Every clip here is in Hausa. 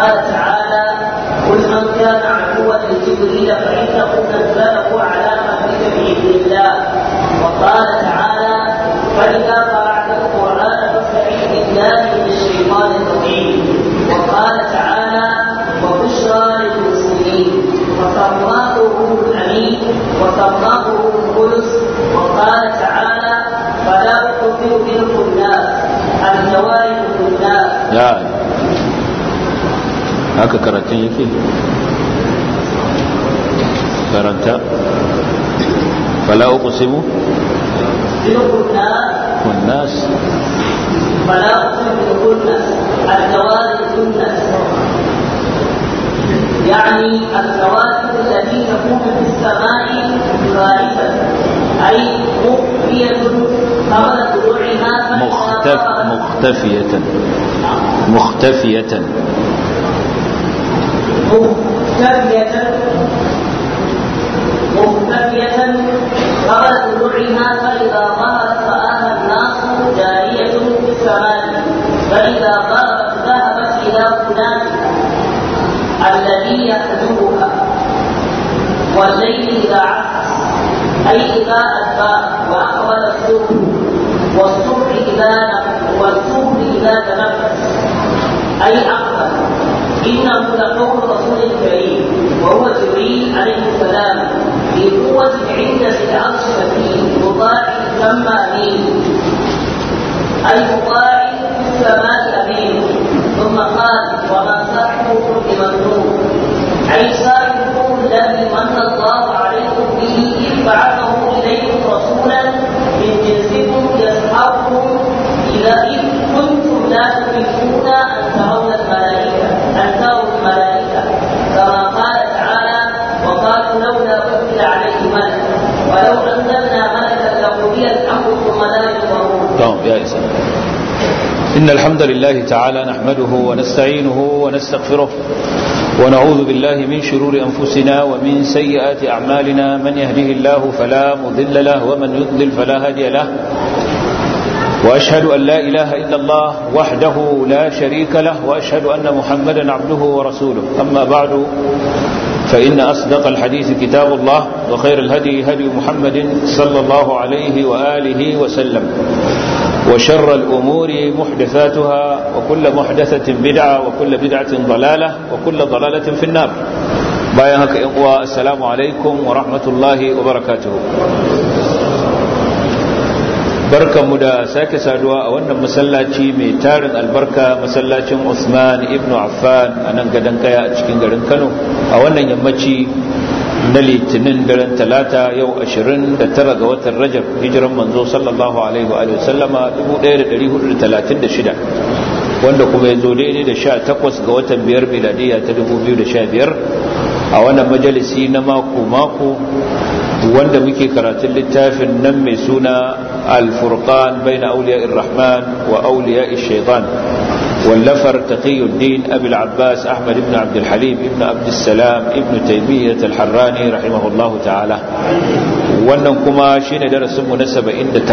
وقال تعالى قل من كان عدوا لجبريل فانه نزله على قلبك باذن الله وقال تعالى فاذا قرات القران فاستعذ بالله من الشيطان الرجيم وقال تعالى وبشرى للمسلمين وسماه روح الامين وسماه روح القدس وقال تعالى فلا اقسم بالخناس الجوارح الخناس ya haka karatun yake karanta fala uqsimu بالخناس kunnas فلا اقسم بالخنس الجوارح الخنس يعني الكواكب التي تكون في السماء غائبة أي مخفية قبل طلوعها فإذا مختف ظهرت- مختفية مختفية مختفية مختفية قبل طلوعها فإذا ظهرت رآها الناس جارية في السماء فإذا غابت ذهبت إلى فلان الذي يحجبها والليل إذا عكس أي إذا أدبر وأقبل الصبح والصبح إذا نفس والصبح إذا تنفس أي أقبل إنه لقول رسول كريم وهو جبريل عليه السلام في قوة عند ذي العرش مكين مطاع ثم أمين أي مطاع في السماء أمين ثم قال وما صاحبكم بممنون أي صاحبكم الذي من الله عليكم به إذ بعثه إليكم رسولا من جنسكم يسحبكم إذا إذ كنتم لا تملكون أن ترون الملائكة أن تروا الملائكة كما قال تعالى وقالوا لولا أنزل عليه ملك ولو أنزلنا ملكا لقضي الأمر ثم لا ينظرون طيب يا إسلام إن الحمد لله تعالى نحمده ونستعينه ونستغفره ونعوذ بالله من شرور أنفسنا ومن سيئات أعمالنا من يهده الله فلا مضل له ومن يضلل فلا هادي له وأشهد أن لا إله إلا الله وحده لا شريك له وأشهد أن محمدا عبده ورسوله أما بعد فإن أصدق الحديث كتاب الله وخير الهدي هدي محمد صلى الله عليه وآله وسلم وشر الأمور محدثاتها وكل محدثة بدعة وكل بدعة ضلالة وكل ضلالة في النار بايهك إقوى السلام عليكم ورحمة الله وبركاته barkanmu da sake saduwa a wannan masallaci mai tarin albarka masallacin Usman ibn Affan a nan gadon kaya a cikin garin Kano a wannan yammaci na litinin daren talata yau 29 ga watan Rajab hijiran manzo sallallahu alaihi wa sallama 1436 wanda kuma ya zo daidai da 18 ga watan biyar miladiya ta 2015 a wannan majalisi na mako-mako wanda muke karatun littafin nan mai suna الفرقان بين أولياء الرحمن وأولياء الشيطان واللفر تقي الدين أبي العباس أحمد بن عبد الحليم ابن عبد السلام ابن تيمية الحراني رحمه الله تعالى wannan kuma shine darasin mu na 79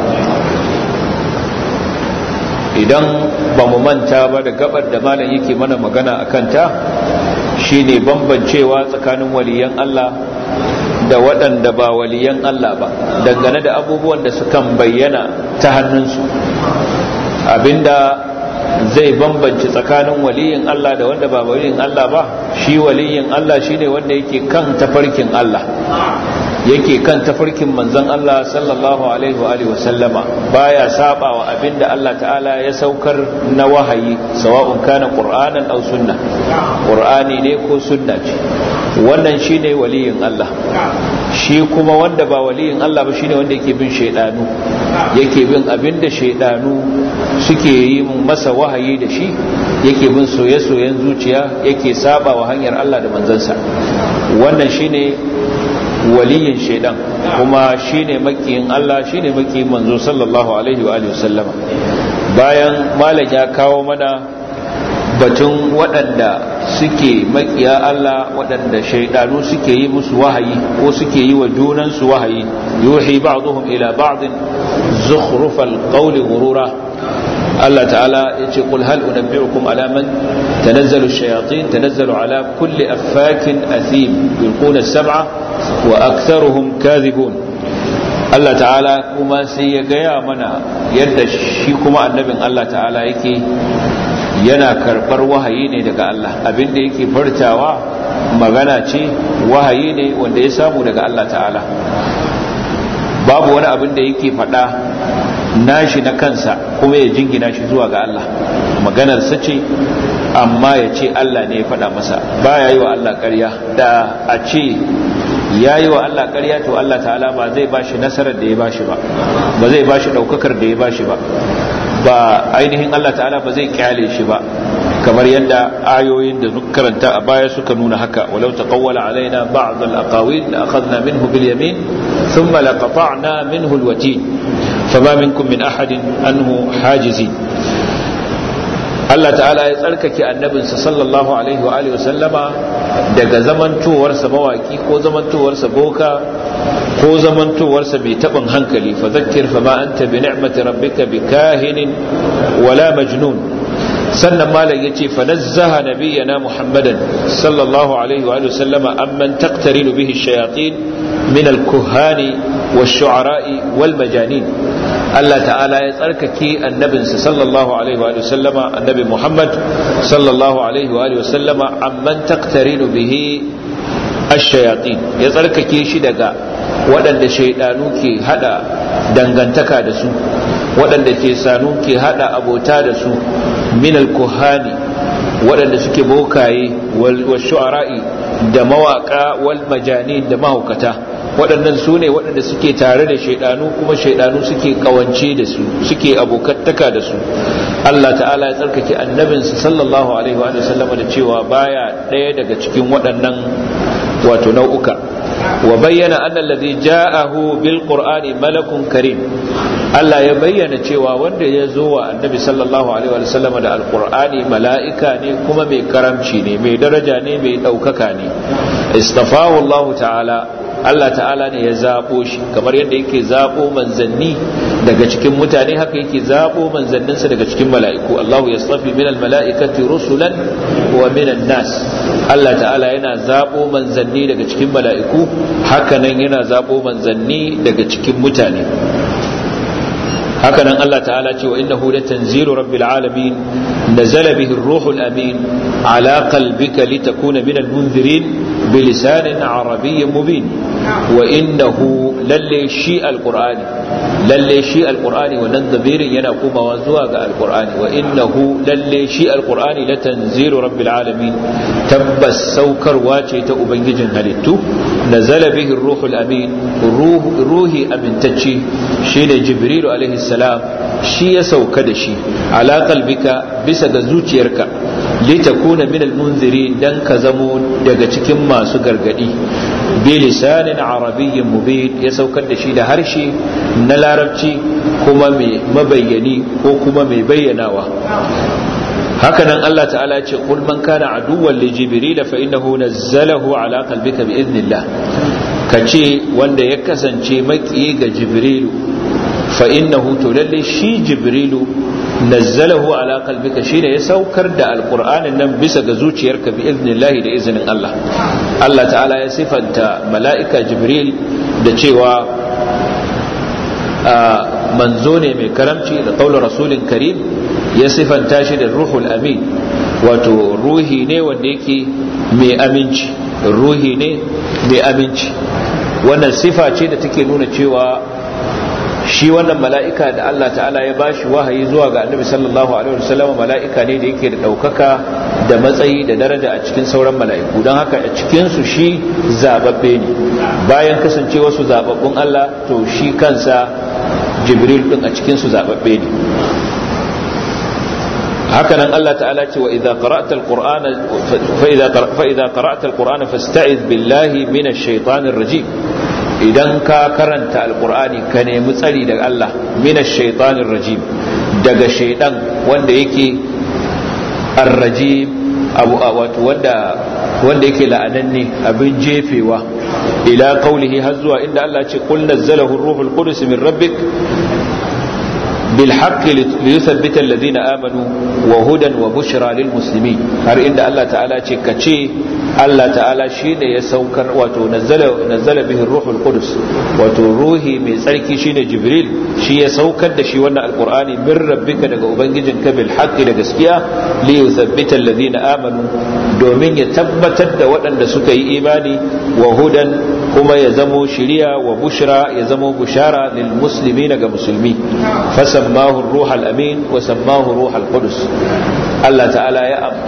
idan ba mu manta ba da gabar da malam yake mana magana akan ta shine bambancewa tsakanin waliyan Allah da waɗanda ba waliyan Allah ba dangane da abubuwan da sukan bayyana ta hannunsu abinda zai bambanci tsakanin waliyin Allah da wanda ba waliyin Allah ba shi waliyin Allah shine wanda yake kan tafarkin Allah yake kan tafarkin manzon Allah sallallahu alaihi wa alihi wasallama baya saba wa abinda Allah ta'ala ya saukar na wahayi sawa'un kana qur'anan aw sunna qur'ani ne ko sunna ce wannan shine waliyin Allah shi kuma wanda ba waliyin Allah ba shine wanda yake bin shaydanu yake bin abinda shaydanu suke yi masa wahayi da shi yake bin soye-soyen zuciya yake saba wa hanyar Allah da manzansa wannan shine waliyin shaidan kuma shine makiyin Allah shine makiyin manzo sallallahu alaihi wa alihi wasallama bayan malam ya kawo mana batun waɗanda suke makiya Allah waɗanda shaidanu suke yi musu wahayi ko suke yi wa junansu wahayi yuhi ba'dhum ila ba'd zukhrufal qawli ghurura Allah ta'ala yace qul hal unabbi'ukum ala man تنزل الشياطين تنزل على كل أفاك أثيم يلقون السبعة وأكثرهم كاذبون الله تعالى كما سيقيا منا يد شيكما النبي الله تعالى يكي yana karɓar wahayi ne daga Allah abinda yake furtawa magana ce wahayi ne wanda ya samu daga Allah ta'ala babu wani abin da yake faɗa nashi na kansa kuma ya jingina shi zuwa ga Allah maganarsa ce amma ya ce Allah ne ya faɗa masa ba ya yi wa Allah ƙarya da a ce ya yi wa Allah ƙarya to Allah ta'ala ba zai ba shi nasarar da ya ba shi ba ba zai ba shi ɗaukakar da ya ba shi ba ba ainihin Allah ta'ala ba zai kyale shi ba kamar yadda ayoyin da duk karanta a baya suka nuna haka walau taqawwala alaina ba'd al-aqawil la akhadna minhu bil yamin thumma laqata'na minhu al-watin fama minkum min ahadin anhu hajizin Allah ta'ala ya tsarkake annabinsa sallallahu alaihi wa alihi sallama daga zamantowarsa mawaki ko zamantowarsa boka ko zamantowarsa mai tabin hankali fa zakkir fa ma anta bi ni'mati rabbika bikahinin wala majnun sannan malam yace fa nazzaha nabiyyana muhammadan sallallahu alaihi wa sallama amman taqtarinu bihi ash-shayatin min al-kuhani wash-shu'ara'i wal-majanin Allah ta'ala ya tsarkake annabinsa sallallahu alaihi wa sallama annabi Muhammad sallallahu alaihi wa sallama amman taqtarinu bihi ash-shayatin ya tsarkake shi daga waɗanda shaidanu ke hada dangantaka da su waɗanda ke sanu ke hada abota da su min al-kuhani waɗanda suke bokaye wal shu'ara'i da mawaka wal majanin da mahaukata waɗannan su ne waɗanda suke tare da shaidanu kuma shaidanu suke kawance da su suke abokantaka da su Allah ta'ala ya tsarkake annabinsa sallallahu alaihi wa sallama da cewa baya ɗaya daga cikin waɗannan wato nau'uka wa bayyana anna alladhi ja'ahu bil qur'ani malakun karim Allah ya bayyana cewa wanda ya zo wa annabi sallallahu alaihi wa sallama da alqur'ani mala'ika ne kuma mai karamci ne mai daraja ne mai ɗaukaka ne istafahu Allah ta'ala Allah ta'ala ne ya zaɓo shi kamar yadda yake zaɓo manzanni daga cikin mutane haka yake zaɓo manzanninsa daga cikin mala'iku Allahu ya tsafi min mala'ikati rusulan wa min nas Allah ta'ala yana zaɓo manzanni daga cikin mala'iku haka nan yana zaɓo manzanni daga cikin mutane hakanan Allah ta'ala ce wa innahu latanzilu rabbil alamin nazala bihi ar-ruhul amin ala qalbika litakuna min al-munzirin bilisanin arabiyyin mubin wa innahu lalle shi alqur'ani lalle shi alqur'ani wannan damirin yana komawa zuwa ga alqur'ani wa innahu lalle shi alqur'ani latanzilu rabbil alamin tabbas saukarwa ce ta ubangijin halittu nazala bihi ar-ruhul amin ruhi amintacce shine jibrilu alaihi salam shi ya sauka da shi ala qalbika bisa ga zuciyarka litakuna min almunzirin dan ka zamo daga cikin masu gargadi bi lisanin arabiyyin mubin ya saukar da shi da harshe na larabci kuma mai mabayyani ko kuma mai bayyanawa hakanan Allah ta'ala ce qul man kana aduwwan li jibril fa innahu nazzalahu ala qalbika bi idnillah kace wanda ya kasance makiyi ga jibrilu fa innahu to lalle shi jibrilu nazzalahu ala qalbika shine ya saukar da alqur'anin nan bisa ga zuciyarka bi idnillahi da izinin Allah Allah ta'ala ya sifanta mala'ika jibril da cewa manzo ne mai karamci da qaulur rasulin karim ya sifanta shi da ruhul amin wato ruhi ne wanda yake mai aminci ruhi ne mai aminci wannan sifa ce da take nuna cewa shi wannan mala'ika da Allah ta'ala ya ba shi wahayi zuwa ga annabi sallallahu alaihi wasallam mala'ika ne da yake da ɗaukaka da matsayi da daraja a cikin sauran mala'iku don haka a cikinsu shi zababbe ne bayan kasance wasu zababbun Allah to shi kansa jibril ɗin a cikinsu zababbe ne hakanan Allah ta'ala ce wa idza qara'ta al-qur'ana fa idza fa idza qara'ta al-qur'ana fasta'iz billahi minash shaitanir rajim idan ka karanta alkur'ani ka nemi tsari daga Allah minash shaitanir rajim daga shaidan wanda yake arrajim abu wato wanda wanda yake la'ananne abin jefewa ila qaulihi har zuwa inda Allah ce qul nazzalahu ruhul qudus min rabbik bil haqqi liyuthabbita alladhina amanu wa hudan wa bushra lil muslimin har inda Allah ta'ala ce kace Allah ta'ala shine ya saukar wato nazzala nazzala bihi ruhul qudus wato ruhi mai tsarki shine jibril shi ya saukar da shi wannan alqur'ani min rabbika daga ubangijinka bil haqqi da gaskiya liyuthabbita alladhina amanu domin ya tabbatar da waɗanda suka yi imani wa hudan kuma ya zamo shiriya wa bushra ya zamo bushara lil muslimin ga musulmi fasammahu ruhal amin wa sammahu ruhal qudus Allah ta'ala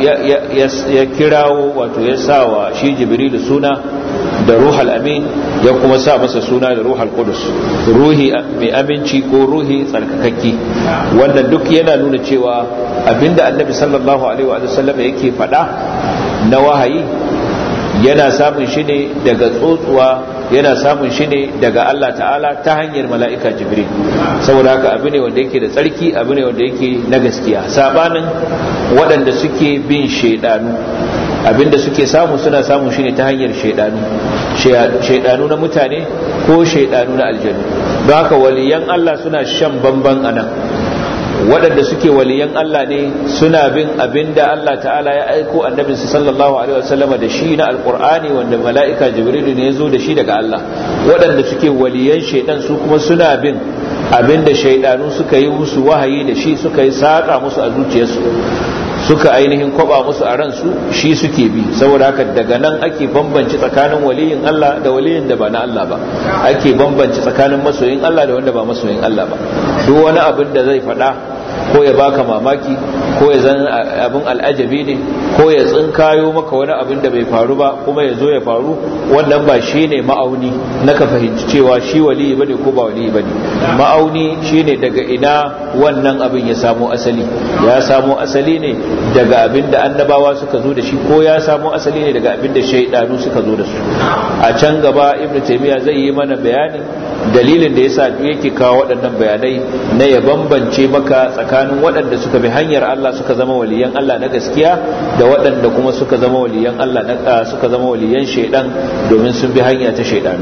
ya kirawo wato ya sawa shi jibrilu suna da ruhal amin ya kuma sa masa suna da ruhal qudus ruhi mai aminci ko ruhi tsarkakakki wannan duk yana nuna cewa abinda annabi sallallahu alaihi wa sallam yake faɗa na wahayi yana samun shi ne daga tsotsuwa yana samun shi ne daga Allah ta'ala ta hanyar mala'ika jibril saboda haka abu ne wanda yake da tsarki abu ne wanda yake na gaskiya sabanin waɗanda suke bin shaidanu abinda suke samu suna samun shi ne ta hanyar shaidanu shaidanu na mutane ko shaidanu na aljanu don haka waliyan Allah suna shan bamban a nan waɗanda suke waliyan Allah ne suna bin abinda Allah ta'ala ya aiko annabinsa sallallahu alaihi wasallama da shi na alkur'ani wanda mala'ika jibrilu ne ya zo da shi daga Allah waɗanda suke waliyan shaidan su kuma suna bin abinda shaidanu suka yi musu wahayi da shi suka yi saƙa musu a zuciyarsu suka ainihin kwaba musu a ransu shi suke bi saboda haka daga nan ake bambanci tsakanin waliyin Allah da waliyin da ba na Allah ba ake bambanci tsakanin masoyin Allah da wanda ba masoyin Allah ba duk wani abin da zai faɗa ko ya baka mamaki ko ya zan abin al'ajabi ne ko ya tsinkayo maka wani abin da bai faru ba kuma ya zo ya faru wannan ba shi ne ma'auni na ka fahimci cewa shi waliyi bane ko ba waliyi bane ma'auni shine daga ina wannan abin ya samo asali ya samo asali ne daga abin da annabawa suka zo da shi ko ya samo asali ne daga abin da shaidanu suka zo da su a can gaba ibnu taymiya zai yi mana bayani dalilin da yasa yake kawo waɗannan bayanai na ya bambance maka tsakanin waɗanda suka bi hanyar Allah suka zama waliyan Allah na gaskiya da waɗanda kuma suka zama waliyan Allah na suka zama waliyan shaidan domin sun bi hanya ta shaidanu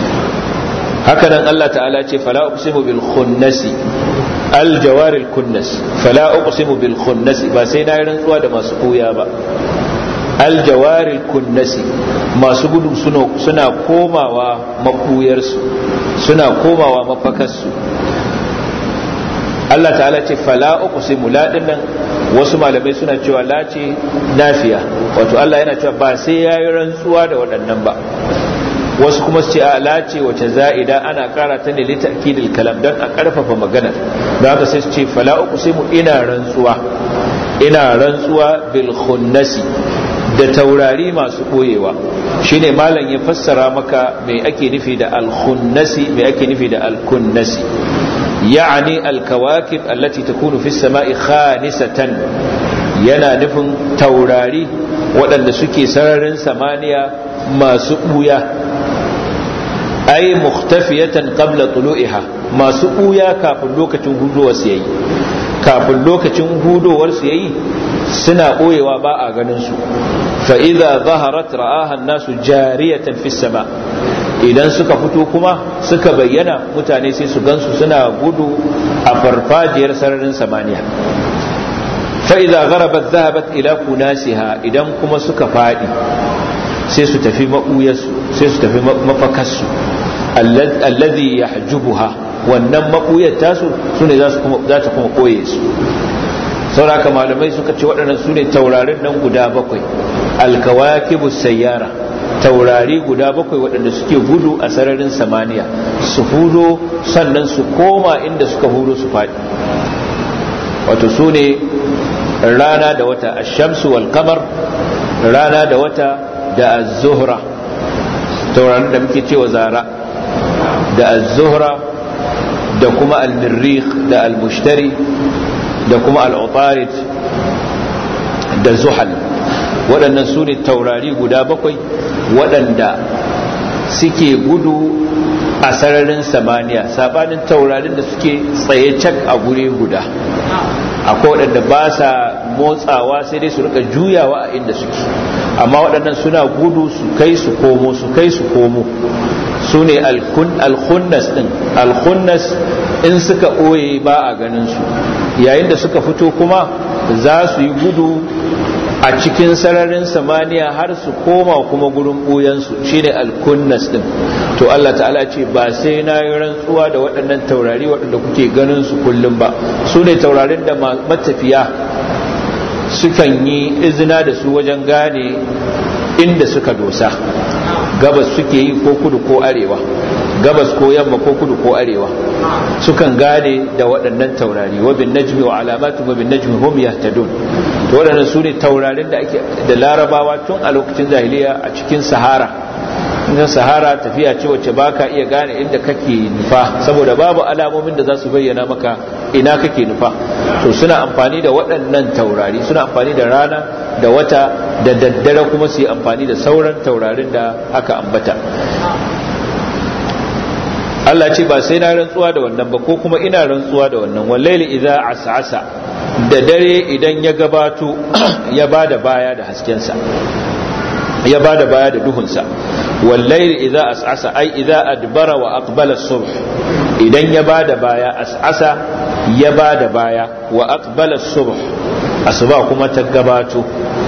haka nan Allah ta'ala ce fala uqsimu bil khunnasi al jawaril kunnas fala uqsimu bil khunnasi ba sai na yi rantsuwa da masu koya ba al jawaril kunnasi masu gudu suna komawa makuyarsu suna komawa mafakarsu Allah ta'ala ce fala uqsimu la dinnan wasu malamai suna cewa la ce nafiya wato Allah yana cewa ba sai yayi rantsuwa da waɗannan ba wasu kuma su ce a la ce wace za'ida ana kara ta ne li ta'kidil kalam dan a karfafa magana don haka sai su ce fala uqsimu ina rantsuwa ina rantsuwa bil khunnasi da taurari masu koyewa shine malam ya fassara maka me ake nufi da al khunnasi me ake nufi da al kunnasi يعني الكواكب التي تكون في السماء خانسة yana nufin taurari waɗanda suke sararin samaniya masu ɓuya ai muhtafiyatan qabla tulu'iha masu ɓuya kafin lokacin hudowar su yayi kafin lokacin hudowar su yayi suna ɓoyewa ba a ganin su fa idza zaharat ra'aha an-nasu jariyatan fis sama' idan suka fito kuma suka bayyana mutane sai su gansu suna gudu a farfajiyar sararin samaniya fa'iza garabat zahabat ila kunasiha idan kuma suka faɗi sai su tafi maɓuyarsu sai su tafi mafakarsu allazi ya hajjubuha wannan maɓuyar tasu su ne za ta kuma ɓoye su sauraka malamai suka ce waɗannan su ne taurarin nan guda bakwai alkawakibu sayyara taurari guda bakwai waɗanda suke gudu a sararin samaniya su hudo sannan su koma inda suka hudo su faɗi wato su ne rana da wata ashamsu wal kamar rana da wata da az-zuhra taurarin da muke cewa zara da az-zuhra da kuma al-mirrikh da al-mushtari da kuma al-utarid da zuhal waɗannan su ne taurari guda bakwai waɗanda suke gudu a sararin samaniya sabanin taurarin da suke tsaye cak a guri guda akwai waɗanda ba sa motsawa sai dai su rika juyawa a inda suke amma waɗannan suna gudu su kai su komo su kai su komo su ne alkhunnas din alkhunnas in suka ɓoye ba a ganin su yayin da suka fito kuma za su yi gudu a cikin sararin samaniya har su koma kuma gurin ɓoyensu shine alkunnas din to Allah ta'ala ce ba sai na yi rantsuwa da waɗannan taurari waɗanda kuke ganin su kullum ba su ne taurarin da matafiya sukan yi izina da su wajen gane inda suka dosa gabas suke yi ko kudu ko arewa gabas ko yamma ko kudu ko arewa sukan gane da waɗannan taurari wa bin najmi wa alamatu wa bin najmi hum yahtadun to waɗannan su ne taurarin da ake da larabawa tun a lokacin jahiliya a cikin sahara in sahara tafiya ce wacce baka iya gane inda kake nufa saboda babu alamomin da za su bayyana maka ina kake nufa to suna amfani da waɗannan taurari suna amfani da rana da wata da daddare kuma su yi amfani da sauran taurarin da aka ambata Allah ce ba sai na rantsuwa da wannan ba ko kuma ina rantsuwa da wannan wallaili idza as'asa da dare idan ya gabato ya bada baya da haskensa ya bada baya da duhunsa wallaili idza as'asa ai idza adbara wa aqbala as-subh idan ya bada baya as'asa ya bada baya wa aqbala as-subh asuba kuma ta gabato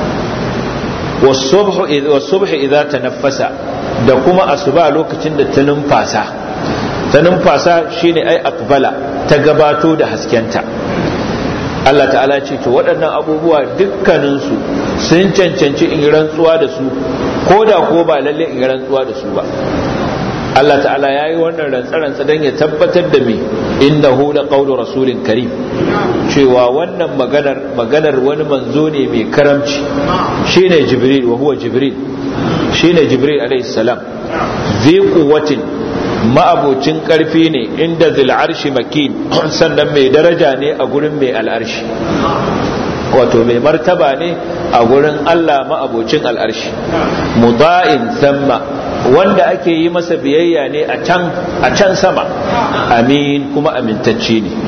was-subh was-subh idza tanaffasa da kuma asuba lokacin da ta numfasa ta numfasa shine ai aqbala ta gabato da haskenta Allah ta'ala ce to waɗannan abubuwa dukkaninsu sun cancanci in rantsuwa da su ko da ko ba lalle in rantsuwa da su ba Allah ta'ala ya yi wannan rantsa-rantsa don ya tabbatar da me inda hula ƙaunar rasulin karim cewa wannan maganar maganar wani manzo ne mai karamci shine jibril wa huwa jibril shine jibril alaihi salam zai kuwatin ma'abocin ƙarfi ne inda zil'arshi makin sannan mai daraja ne a gurin mai al'arshi wato mai martaba ne a gurin Allah ma'abocin al'arshi muda'in samma wanda ake yi masa biyayya ne a can sama amin kuma amintacce ne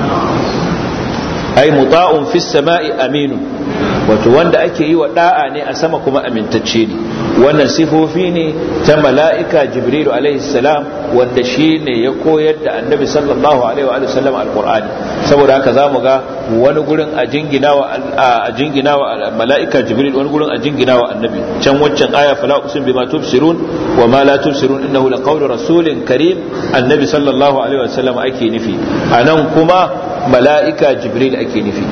ai muta'un fis sama'i aminu wato wanda ake yi wa da'a ne a sama kuma amintacce ne wannan sifofi ne ta mala'ika jibrilu alaihi salam wanda shi ne ya koyar da annabi sallallahu alaihi wa sallam alqur'ani saboda haka zamu ga wani gurin a jingina wa a jingina wa mala'ika jibril wani gurin a jingina wa annabi can waccan aya fala usim bima tubsirun wa ma la tubsirun innahu laqawlu rasulin karim annabi sallallahu alaihi wa sallam ake nufi anan kuma mala'ika jibril ake nufi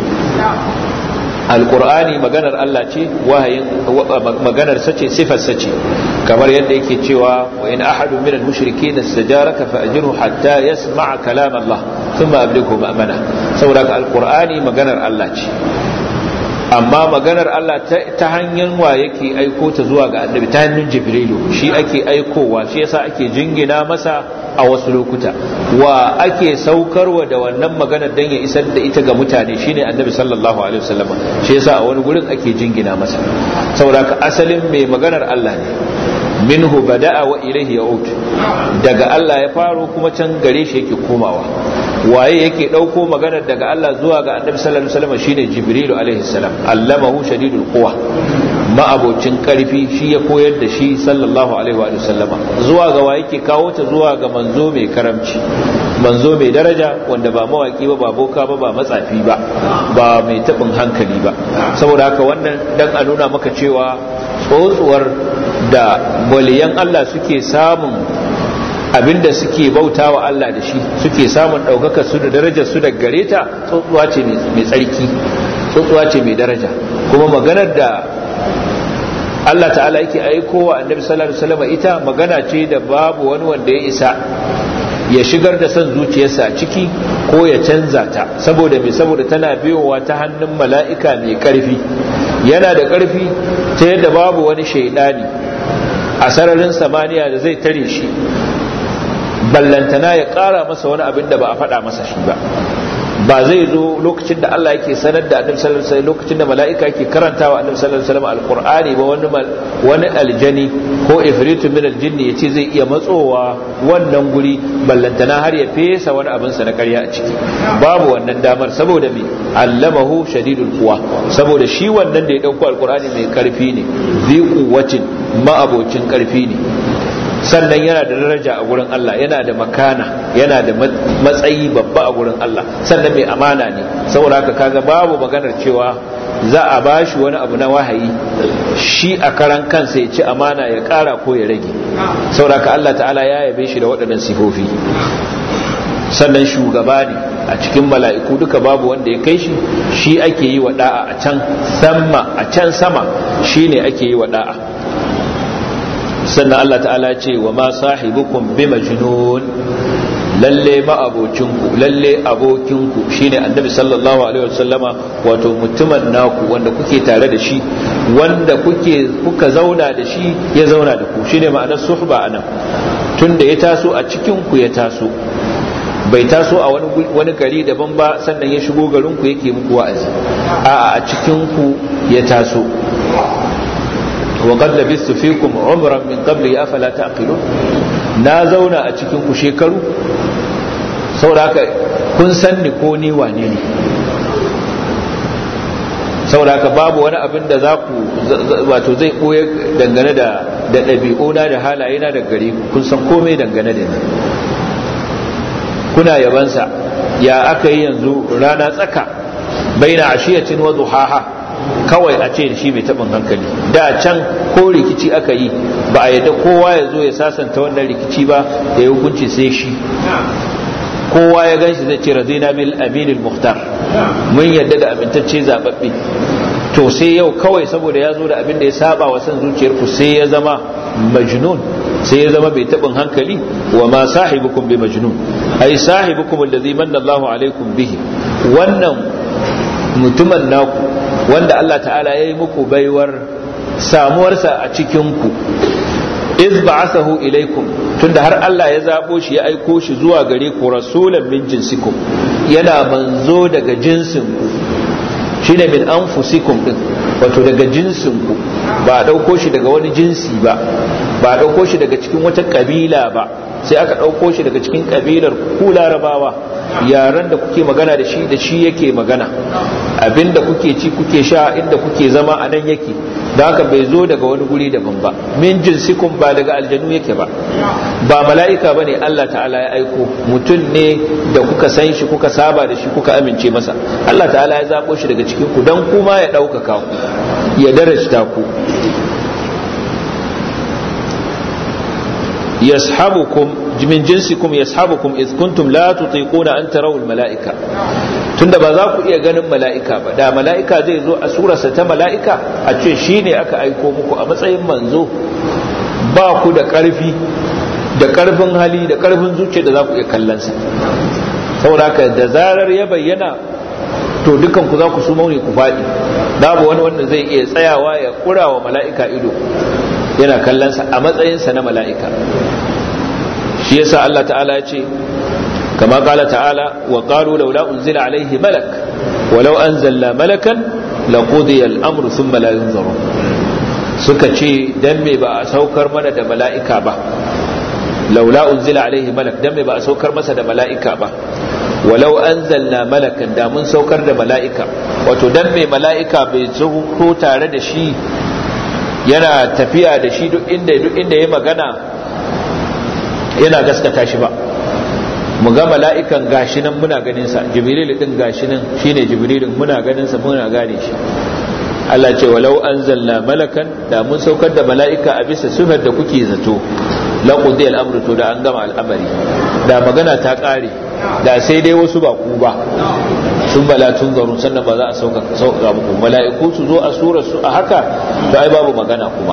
alkur'ani maganar Allah ce wahayin maganar sace sifar sace kamar yadda yake cewa wa in ahadu min al-mushrikeen istajaraka fa ajirhu hatta yasma'a kalam Allah thumma ablighu ma'mana saboda alkur'ani maganar Allah ce amma maganar Allah ta hanyar wa yake aiko ta zuwa ga annabi ta hannun jibrilu shi ake aikowa shi yasa ake jingina masa a wasu lokuta wa ake saukarwa da wannan maganar dan ya isar da ita ga mutane shine annabi sallallahu alaihi wasallam shi yasa a wani gurin ake jingina masa saboda ka asalin mai maganar Allah ne minhu bada'a wa ilaihi ya'ud daga Allah ya faro kuma can gare shi yake komawa waye yake dauko maganar daga Allah zuwa ga annabi sallallahu alaihi wasallam shine jibrilu alaihi salam allamahu shadidul quwa ma'abocin karfi shi ya koyar da shi sallallahu alaihi wa sallama zuwa ga wa yake kawo ta zuwa ga manzo mai karamci manzo mai daraja wanda ba mawaki ba ba boka ba ba matsafi ba ba mai tabin hankali ba saboda haka wannan dan a nuna maka cewa tsotsuwar da waliyan Allah suke samun abinda suke bauta wa Allah da shi suke samun ɗaukaka su da darajar su da gare ta tsotsuwa ce mai tsarki tsotsuwa ce mai daraja kuma maganar da Allah ta'ala yake aiko wa annabi sallallahu alaihi wasallam ita magana ce da babu wani wanda ya isa ya shigar da son zuciyarsa a ciki ko ya canza ta saboda me saboda tana biyowa ta hannun mala'ika mai karfi yana da karfi ta yadda babu wani shaidani a sararin samaniya da zai tare shi ballantana ya kara masa wani abin da ba a faɗa masa shi ba ba zai zo lokacin da Allah yake sanar da annabi sallallahu alaihi wasallam lokacin da mala'ika yake karantawa annabi sallallahu alaihi wasallam alqur'ani ba wani wani aljani ko ifritu min aljinni yace zai iya matsowa wannan guri ballantana har ya fesa wani abin sa na ƙarya a ciki babu wannan damar saboda me allamahu shadidul quwa saboda shi wannan da ya dauko alqur'ani mai karfi ne zi quwwatin ma'abocin karfi ne sannan yana da daraja a gurin Allah yana da makana yana da matsayi babba a gurin Allah sannan mai amana ne saboda haka kaga babu maganar cewa za a bashi wani abu na wahayi shi a karan kansa ya ci amana ya kara ko ya rage saboda haka Allah ta'ala ya yabe shi da waɗannan sifofi sannan shugaba ne a cikin mala'iku duka babu wanda ya kai shi shi ake yi wa da'a a can sama a can sama shi ne ake yi wa da'a sannan Allah ta'ala ce wa ma sahibukum bi majnun lalle ma'abocinku lalle abokinku shine annabi sallallahu alaihi wasallama wato mutumin naku wanda kuke tare da shi wanda kuke kuka zauna da shi ya zauna da ku shine ma'anar suhba anan tunda ya taso a cikin ku ya taso bai taso a wani wani gari daban ba sannan ya shigo garin ku yake muku wa'azi a a cikin ku ya taso wa qad labistu fikum umran min qabli afala taqilun na zauna a cikin ku shekaru saboda haka kun san ni ko ni wane ne saboda haka babu wani abin da za ku wato zai koya dangane da da ɗabi'una da halayena da gari kun san komai dangane da ni kuna yabansa ya aka yi yanzu rana tsaka baina ashiyacin wa duhaha kawai a ce shi mai taɓin hankali da can ko rikici aka yi ba a yadda kowa ya zo ya sasanta wannan rikici ba da ya hukunci sai shi kowa ya gan shi zai ce razina bil aminil muhtar mun yadda da amintacce zababbe to sai yau kawai saboda ya zo da abin da ya saba wa san zuciyarku sai ya zama majnun sai ya zama bai taɓin hankali wa ma sahibukum bi majnun ai sahibukum allazi manna Allahu alaikum bihi wannan mutumin naku wanda Allah ta'ala ya yi muku baiwar samuwarsa a cikinku iz ba'athahu ilaikum tunda har Allah ya zabo shi ya aiko shi zuwa gare ku rasulan min jinsikum yana manzo daga jinsinku shine min anfusikum din wato daga jinsinku ba a dauko shi daga wani jinsi ba ba a dauko shi daga cikin wata kabila ba sai aka dauko shi daga cikin kabilar ku larabawa yaran da kuke magana da shi da shi yake magana abinda kuke ci kuke sha inda kuke zama a nan yake da haka bai zo daga wani guri daban ba min jinsikum ba daga aljanu yake ba ba mala'ika bane Allah ta'ala ya aiko mutum ne da kuka san shi kuka saba da shi kuka amince masa Allah ta'ala ya zabo shi daga cikin ku dan kuma ya ɗaukaka ku ya darajta ku yashabukum min jinsikum yashabukum iz kuntum la tutiquna an tarawul mala'ika tunda ba za ku iya ganin mala'ika ba da mala'ika zai zo a surarsa ta mala'ika a ce shine aka aiko muku a matsayin manzo ba ku da ƙarfi da ƙarfin hali da ƙarfin zuciya da za ku iya kallon sa saboda haka da zarar ya bayyana to dukan ku za ku su mauni ku faɗi babu wani wanda zai iya tsayawa ya kura wa mala'ika ido yana kallonsa a matsayinsa na mala'ika shi yasa Allah ta'ala ya ce kama kala ta'ala wa qalu laula unzila alaihi malak walau anzalna malakan laqudiya al-amru thumma la yunzaru suka ce dan me ba a saukar mana da mala'ika ba laula unzila alaihi malak dan me ba a saukar masa da mala'ika ba walau anzalna malakan da mun saukar da mala'ika wato dan me mala'ika bai zo tare da shi yana tafiya da shi duk inda duk inda ya magana yana gaskata shi ba mu ga mala'ikan gashi nan muna ganin sa jibril din gashi nan shine jibrilin muna ganin sa muna gane shi Allah ce walau anzalna malakan da mun saukar da mala'ika a bisa sifar da kuke zato la qudi al-amru to da an gama al'amari da magana ta kare da sai dai wasu ba ku ba sun bala tun zarun sannan ba za a sauka sauka muku mala'iku su zo a surar su a haka da ai babu magana kuma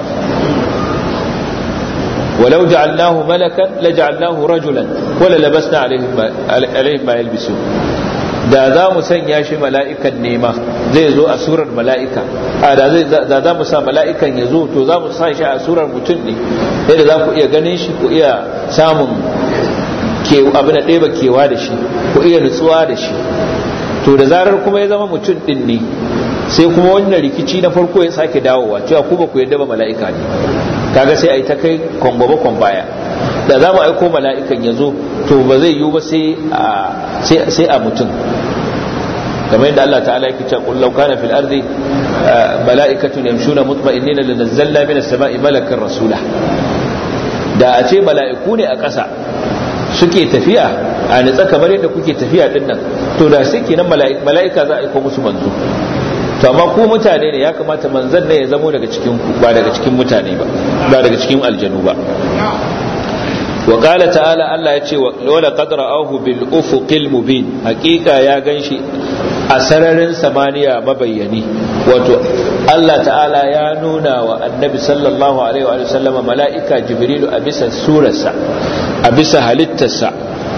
ولو جعلناه ملكا لجعلناه رجلا ولا لبسنا عليهم عليهم ما يلبسون da za mu sanya shi mala'ikan nema zai zo a surar mala'ika a da za mu sa mala'ikan ya zo to za mu sa shi a surar mutum ne yadda za ku iya ganin shi ku iya samun abin da ɗeba kewa da shi ku iya nutsuwa da shi to da zarar kuma ya zama mutum ɗin ne sai kuma wannan rikici na farko ya sake dawowa cewa ku ba ku yadda ba mala'ika ne kaga sai a yi ta kai kwangwaba kwan baya da za mu aiko mala'ikan ya zo to ba zai yiwu ba sai a mutum kamar yadda Allah ta'ala yake cewa qul law kana fil ardi mala'ikatun yamshuna mutma'innina lanazzalna minas sama'i malakan rasula da a ce mala'iku ne a ƙasa suke tafiya a nitsa kamar yadda kuke tafiya din nan to da sai kenan mala'ika za a aiko musu manzo to amma ku mutane ne ya kamata manzon ne ya zamo daga cikin ku ba daga cikin mutane ba ba daga cikin aljanu ba wa qala ta'ala Allah ya ce wala qad ra'ahu bil ufuqil mubin hakika ya ganshi a sararin samaniya mabayyani wato Allah ta'ala ya nuna wa annabi sallallahu alaihi wa sallama mala'ika jibrilu a bisa surarsa a bisa halittarsa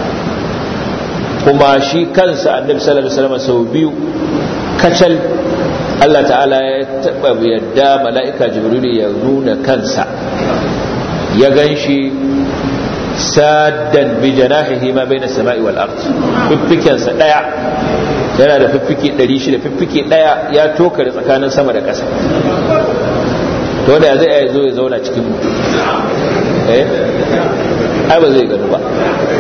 kuma shi kansa annabi sallallahu alaihi wa sallama sau biyu kacal Allah ta'ala ya taba yadda mala'ika jibrilu ya nuna kansa ya ganshi saddan bi janahihi ma bayna samai wal ard fiffikensa daya yana da fiffike 600 fiffike daya ya toka da tsakanin sama da ƙasa to wanda zai iya zo ya zauna cikin mu eh ai ba zai gano ba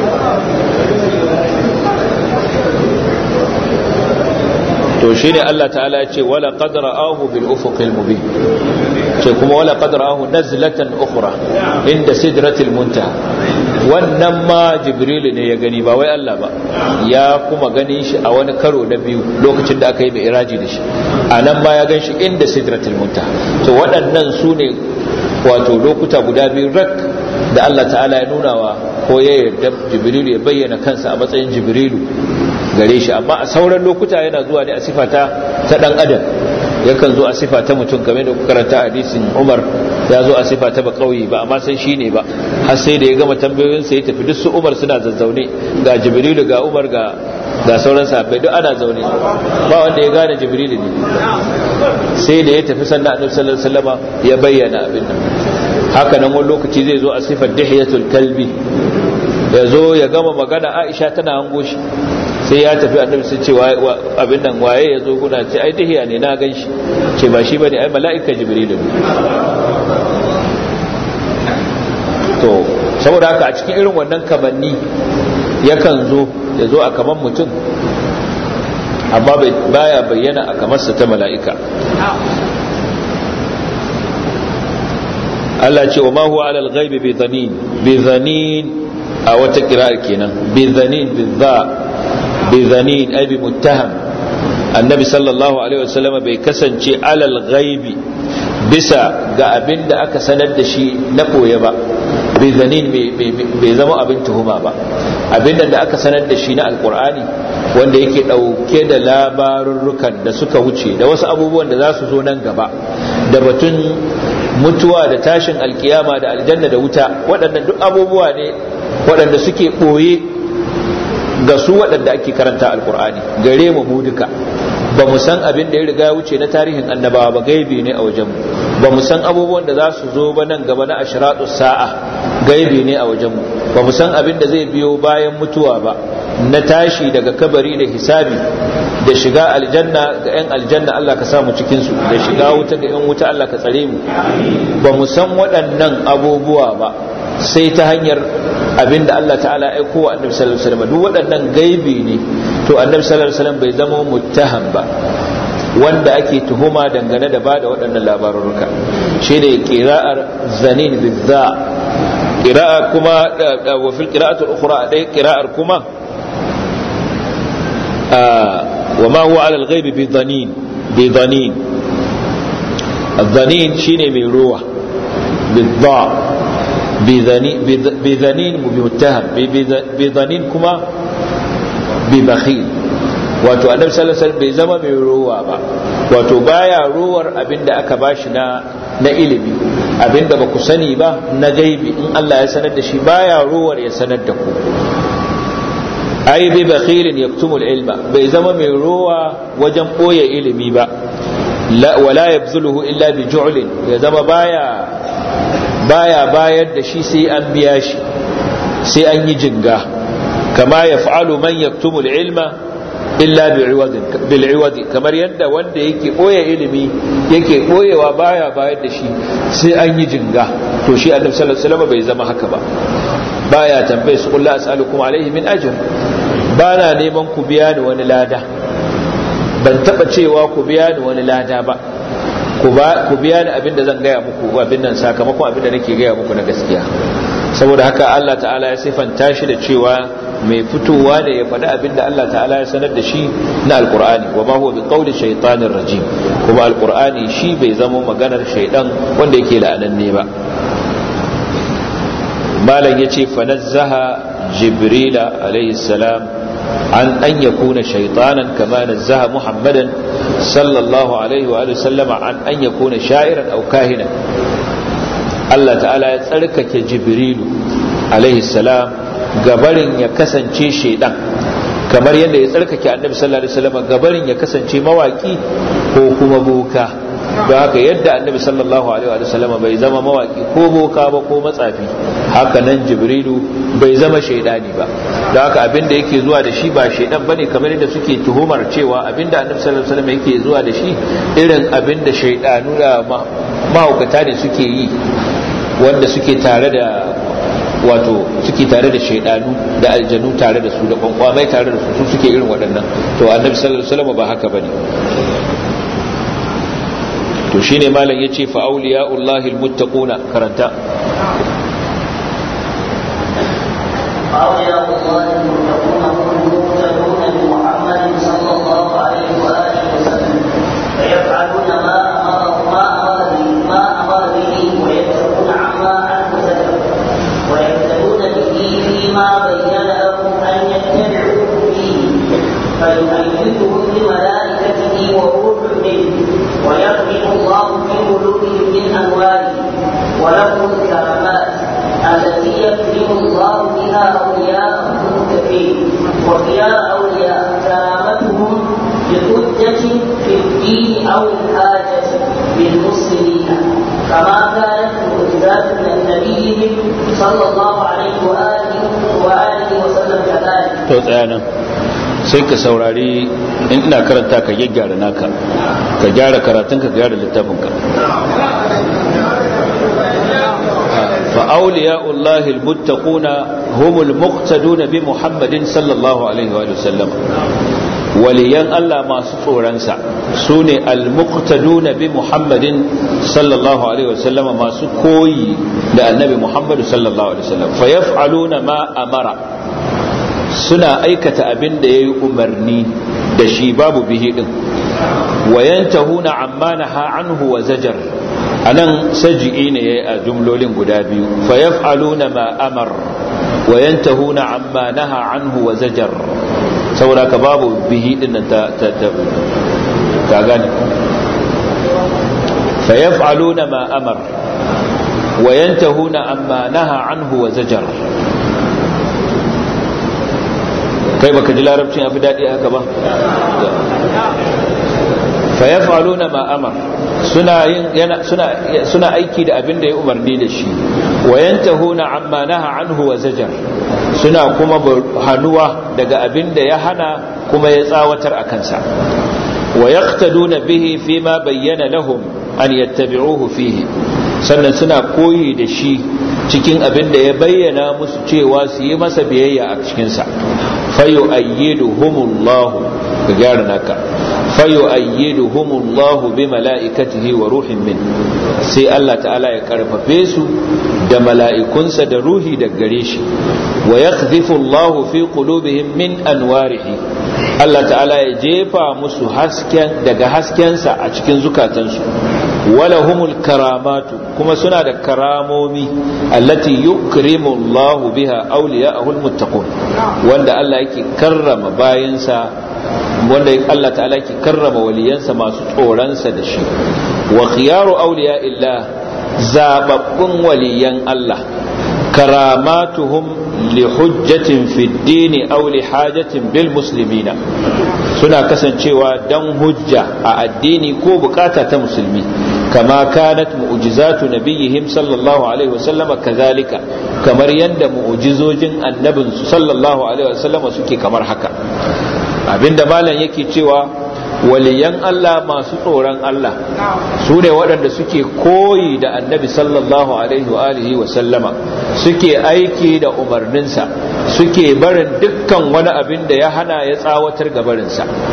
to shine Allah ta'ala ya ce wala qad ra'ahu bil ufuqil mubin ce kuma wala qad ra'ahu nazlatan ukhra inda sidratil muntaha wannan ma jibril ne ya gani ba wai Allah ba ya kuma ganin shi a wani karo na biyu lokacin da aka yi mai iraji da shi a nan ma ya gan shi inda sidratul muntaha to waɗannan su ne wato lokuta guda biyu rak da Allah ta'ala ya nuna wa ko ya yarda jibrilu ya bayyana kansa a matsayin jibrilu gare shi amma a sauran lokuta yana zuwa ne a sifata ta dan adam yakan zo a sifa ta mutum game da karanta hadisin Umar ya zo a sifa ta bakauyi ba amma san shi ne ba har sai da ya gama tambayoyinsa ya tafi duk su Umar suna zazzaune ga Jibrilu ga Umar ga ga sauran sahabbai duk ana zaune ba wanda ya gane Jibrilu ne sai da ya tafi sannan Annabi sallallahu alaihi wasallama ya bayyana abin nan haka nan wani lokaci zai zo a sifar dihiyatul kalbi ya zo ya gama magana Aisha tana hango shi sai ya tafi annabi sai ce abin nan waye ya zo guna ce ai dahiya ne na gan shi ce ba shi ba ne ai mala'ika jibril ne to saboda haka a cikin irin wannan kamanni yakan zo ya zo a kaman mutum amma baya bayyana a kamarsa ta mala'ika Allah ce wa ma huwa alal ghaibi bi dhanin bi dhanin a wata kira'ar kenan bi dhanin bi dha bizanin ai bi muttaham annabi sallallahu alaihi wasallam bai kasance alal ghaibi bisa ga abin da aka sanar da shi na koye ba bizanin bai zama abin tuhuma ba abin da aka sanar da shi na alkur'ani wanda yake dauke da labarurrukan da suka wuce da wasu abubuwan da za su zo nan gaba da batun mutuwa da tashin alkiyama da aljanna da wuta waɗannan duk abubuwa ne waɗanda suke ɓoye ga su waɗanda ake karanta alkur'ani gare mu mu duka ba mu san abin da ya riga wuce na tarihin annabawa ba gaibi ne a wajenmu ba mu san abubuwan da za su zo ba nan gaba na ashiratu sa'a gaibi ne a wajenmu ba mu san abin da zai biyo bayan mutuwa ba na tashi daga kabari da hisabi da shiga aljanna ga 'yan aljanna Allah ka samu cikinsu da shiga wuta ga 'yan wuta Allah ka tsare mu ba mu san waɗannan abubuwa ba sai ta hanyar abinda Allah ta'ala aiko wa annabi sallallahu alaihi wasallam duk waɗannan gaibi ne to annabi sallallahu alaihi wasallam bai zama muttaham ba wanda ake tuhuma dangane da bada waɗannan labarurruka shi ne qira'ar zanin bizza qira'a kuma wa fil qira'ati al-ukhra dai qira'ar kuma wa ma huwa 'ala al-ghaibi bi dhanin bi dhanin الظنين شيني من روح بالضاء بذنين متهم بذنين كما ببخيل wato annabi sallallahu alaihi wasallam bai zama mai ruwa ba wato baya ruwar abinda aka bashi na na ilimi abinda ba ku sani ba na gaibi in Allah ya sanar da shi baya ruwar ya sanar da ku ai bi bakhilin yaktumul ilma bai zama mai ruwa wajen boye ilimi ba wala yabzuluhu illa bi ju'lin ya zama baya baya bayar da shi sai an biya shi sai an yi jinga kama ya fa'alu man yaktumu ilma illa bil'iwadi kamar yadda wanda yake ɓoye ilimi yake ɓoyewa baya bayar da shi sai an yi jinga to shi annabi sallallahu alaihi wasallam bai zama haka ba baya tambaye su kullu as'alukum alaihi min ajr bana neman ku biya ni wani lada ban taba cewa ku biya ni wani lada ba ku biya ni abin da zan gaya muku abin nan sakamakon abin da nake gaya muku na gaskiya saboda haka Allah ta'ala ya sifanta shi da cewa mai fitowa da ya faɗi abinda Allah ta'ala ya sanar da shi na alkur'ani wa ma huwa bi qawli shaytanir rajim kuma alkur'ani shi bai zama maganar shaydan wanda yake la'ananne ba malam yace fanazzaha jibrila alayhi salam an an yakuna shaytanan kama nazzaha muhammadan sallallahu alaihi wa sallama an an yakuna sha'iran aw kahinan Allah ta'ala ya tsarkake jibrilu alaihi salam gabarin ya kasance shaidan kamar yadda ya tsarkake annabi sallallahu alaihi wasallam gabarin ya kasance mawaki ko kuma boka don haka yadda annabi sallallahu alaihi wasallam bai zama mawaki ko boka ba ko matsafi haka nan jibrilu bai zama shaidani ba don haka abinda yake zuwa da shi ba shaidan bane kamar yadda suke tuhumar cewa abinda annabi sallallahu alaihi wasallam yake zuwa da shi irin abinda shaidanu da mahaukata ne suke yi wanda suke tare da wato suke tare da shaidanu da aljanu tare da su da kwankwamai tare da su su suke irin waɗannan to annabi sallallahu alaihi wasallam ba haka bane to shine malam yace fa awliya'ullahi almuttaquna karanta أولياء الله المتقون هم المقتدون بمحمد صلى الله عليه وآله وسلم فيفعلون ما أمر ما أمر به ما أمر به ويتركون عما عنه زجر ويهتدون به فيما بين لهم أن يتبعوه فيه فيؤيدهم بملائكته وروح منه ويغفر الله في قلوبهم من أموالهم ولهم الكرامات التي يكرم الله بها أولياءه المتقين وخيار أولياء كرامتهم بحجة في الدين أو الحاجة بالمسلمين كما كانت معجزات من نبيهم صلى الله عليه وآله وآله وسلم كذلك. to tsaya sai ka saurari in ina karanta ka gyaggyara naka ka gyara karatunka ka gyara littafinka فأولياء الله المتقون هم المقتدون بمحمد صلى الله عليه وآله وسلم وليان الله ما سطورنسا سوني المقتدون بمحمد صلى الله عليه وسلم ما سكوي للنبي محمد صلى الله عليه وسلم فيفعلون ما أمر suna aikata abin da ya yi umarni da shi babu bihi din wayantahuna amma naha anhu wa zajar anan saji'i ne yayi a jumlolin guda biyu fa yaf'aluna ma amar wa yantahuna amma naha anhu wa zajar saboda ka babu bihi din nan ta ta ka gane fa yaf'aluna ma amar wa yantahuna amma naha anhu wa zajar kai baka ji larabcin afi daɗi haka ba fayafaluna ma amar suna yin yana suna suna aiki da abin da ya umarni da shi wayantahuna amma naha anhu wa zajar suna kuma hanuwa daga abin da ya hana kuma ya tsawatar a kansa wa yaqtaduna bihi fima bayyana lahum an yattabi'uhu fihi sannan suna koyi da shi cikin abin da ya bayyana musu cewa su yi masa biyayya a cikinsa fayu ayyiduhumullahu ga gyara naka fayu ayyiduhumullahu bi mala'ikatihi wa ruhin min sai Allah ta'ala ya karfafe su da mala'ikunsa da ruhi da gare shi wa yaqdhifu Allahu fi qulubihim min anwarihi Allah ta'ala ya jefa musu hasken daga haskensa a cikin zukatansu wala humul karamatu kuma suna da karamomi allati yukrimu Allah biha awliya'ahu almuttaqun wanda Allah yake karrama bayansa wanda Allah ta'ala yake karrama waliyansa masu tsoronsa da shi wa khiyaru awliya'illah zababbun waliyan Allah karamatuhum lihujjatin fi dini aw lihajatin bil muslimina suna kasancewa dan hujja a addini ko bukata ta musulmi kama kanat mu'jizatu nabiyihim sallallahu alaihi wasallama kazalika kamar yanda mu'jizojin annabin su sallallahu alaihi wasallama suke kamar haka abinda malam yake cewa waliyan Allah masu tsoron Allah su ne waɗanda suke koyi da annabi sallallahu alaihi wa alihi wa sallama suke aiki da umarninsa suke barin dukkan wani abin da ya hana ya tsawatar ga barinsa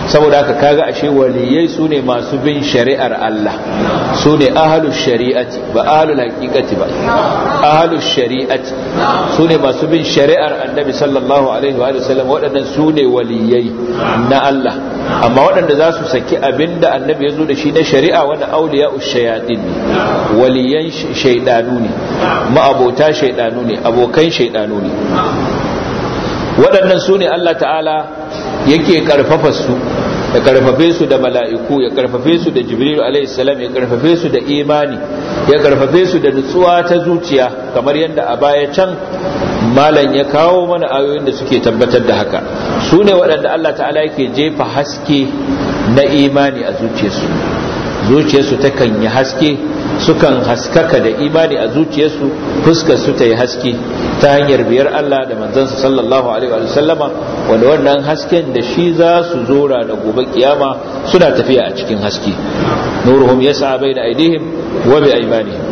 saboda haka kaga ashe waliyai su ne masu bin shari'ar Allah su ne ahalus shari'ati ba ahalul haqiqati ba ahalus shari'ati su ne masu bin shari'ar annabi sallallahu alaihi wa sallam waɗannan su ne waliyai na Allah amma waɗanda za su saki abinda annabi ya zo da shi na shari'a wani auliya ushayatin ne waliyan shaidanu ne ma'abota shaidanu ne abokan shaidanu ne waɗannan su ne Allah ta'ala yake karfafa su ya karfafe su da mala'iku ya karfafe su da jibril alaihissalam ya karfafe su da imani ya karfafe su da nutsuwa ta zuciya kamar yadda a baya can malam ya kawo mana ayoyin da suke tabbatar da haka su ne waɗanda Allah ta'ala yake jefa haske na imani a zuciyarsu zuciyarsu takan yi haske sukan haskaka da imani a zuciyarsu fuskar su ta yi haske ta hanyar biyar Allah da manzansa sallallahu alaihi wa sallama wanda wannan hasken da shi za su zora da gobe kiyama suna tafiya a cikin haske nuruhum yas'a baina aydihim wa bi aymanihim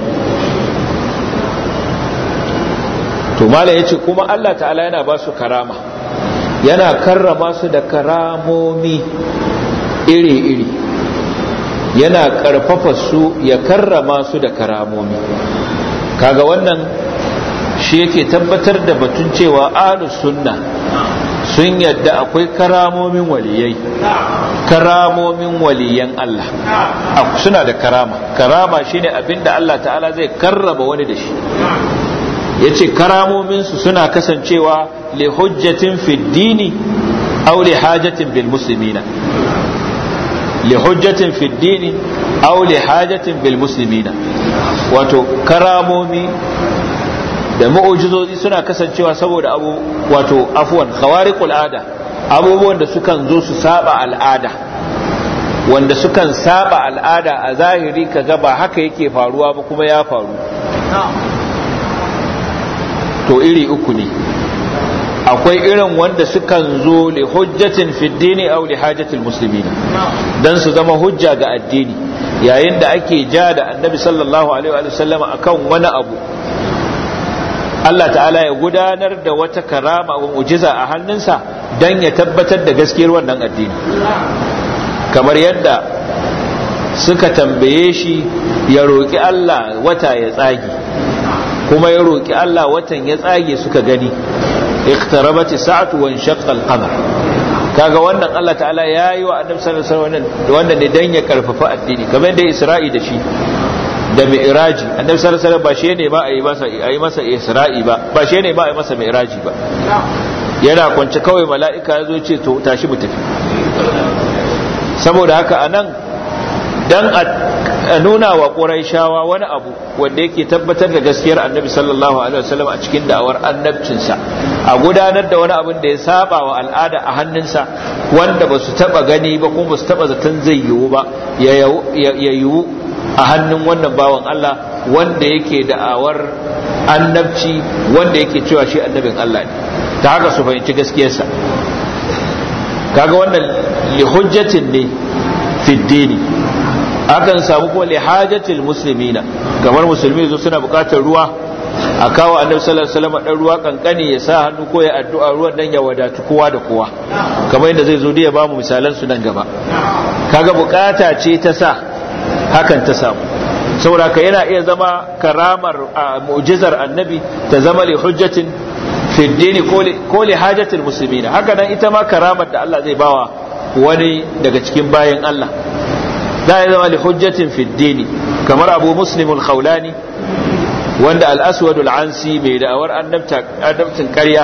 to mala yace kuma Allah ta'ala yana ba su karama yana karrama su da karamomi iri-iri yana karfafa su ya karrama su da karamomi kaga wannan shi yake tabbatar da batun cewa ahlus sunna sun yadda akwai karamomin waliyai karamomin waliyan Allah suna da karama karama shine abinda Allah ta'ala zai karraba wani da shi yace karamominsu suna kasancewa li hujjatin fid dini aw li hajatin bil muslimina li hujjatin fid dini aw li hajatin bil muslimina wato karamomi da mu'ujizozi suna kasancewa saboda abu wato afwan khawariqul ada abubuwan da sukan zo su saba al'ada wanda sukan saba al'ada a zahiri kaga ba haka yake faruwa ba kuma ya faru to iri uku ne akwai irin wanda sukan zo li hujjatin fi dini aw li hajatil muslimin dan su zama hujja ga addini yayin da ake ja da annabi sallallahu alaihi wa sallama akan wani abu Allah ta'ala ya gudanar da wata karama wa mujiza a hannunsa dan ya tabbatar da gaskiyar wannan addini kamar yadda suka tambaye shi ya roƙi Allah wata ya tsage kuma ya roƙi Allah watan ya tsage suka gani iqtarabati sa'atu wa inshaqqa al-qamar kaga wannan Allah ta'ala yayi wa annabi sallallahu alaihi wasallam wannan ne dan ya karfafa addini kamar yadda Isra'i da shi da mi'raji annabi sallallahu alaihi wasallam ba shi ne ba a yi masa a yi masa Isra'i ba ba shi ne ba a yi masa mi'raji ba yana kwance kawai mala'ika ya zo ce to tashi mu tafi saboda haka anan dan a nuna wa ƙuraishawa wani abu wanda yake tabbatar da gaskiyar annabi sallallahu alaihi wasallam a cikin da'awar annabcinsa a gudanar da wani abin da ya saba wa al'ada a hannunsa wanda ba su taba gani ba kuma ba su taba zaton zai yiwu ba ya yiwu a hannun wannan bawan Allah wanda yake da'awar annabci wanda yake cewa shi annabin Allah ne ta haka su fahimci gaskiyarsa kaga wannan li hujjatin ne fi dini akan samu kuma li hajatil muslimina kamar musulmi zo suna bukatar ruwa a kawo annabi sallallahu alaihi wasallam dan ruwa kankani ya sa hannu ko ya addu'a ruwan dan ya wadatu kowa da kowa kamar yadda zai zo da ya bamu misalan su nan gaba kaga bukata ce ta sa hakan ta samu saboda ka yana iya zama karamar mu'jizar annabi ta zama li hujjatin fi dini ko li hajatil muslimina haka nan ita ma karamar da Allah zai bawa wani daga cikin bayan Allah za ya zama li hujjatin fi dini kamar abu muslimul khawlani wanda al-aswadul ansi mai da'awar annabtin ƙarya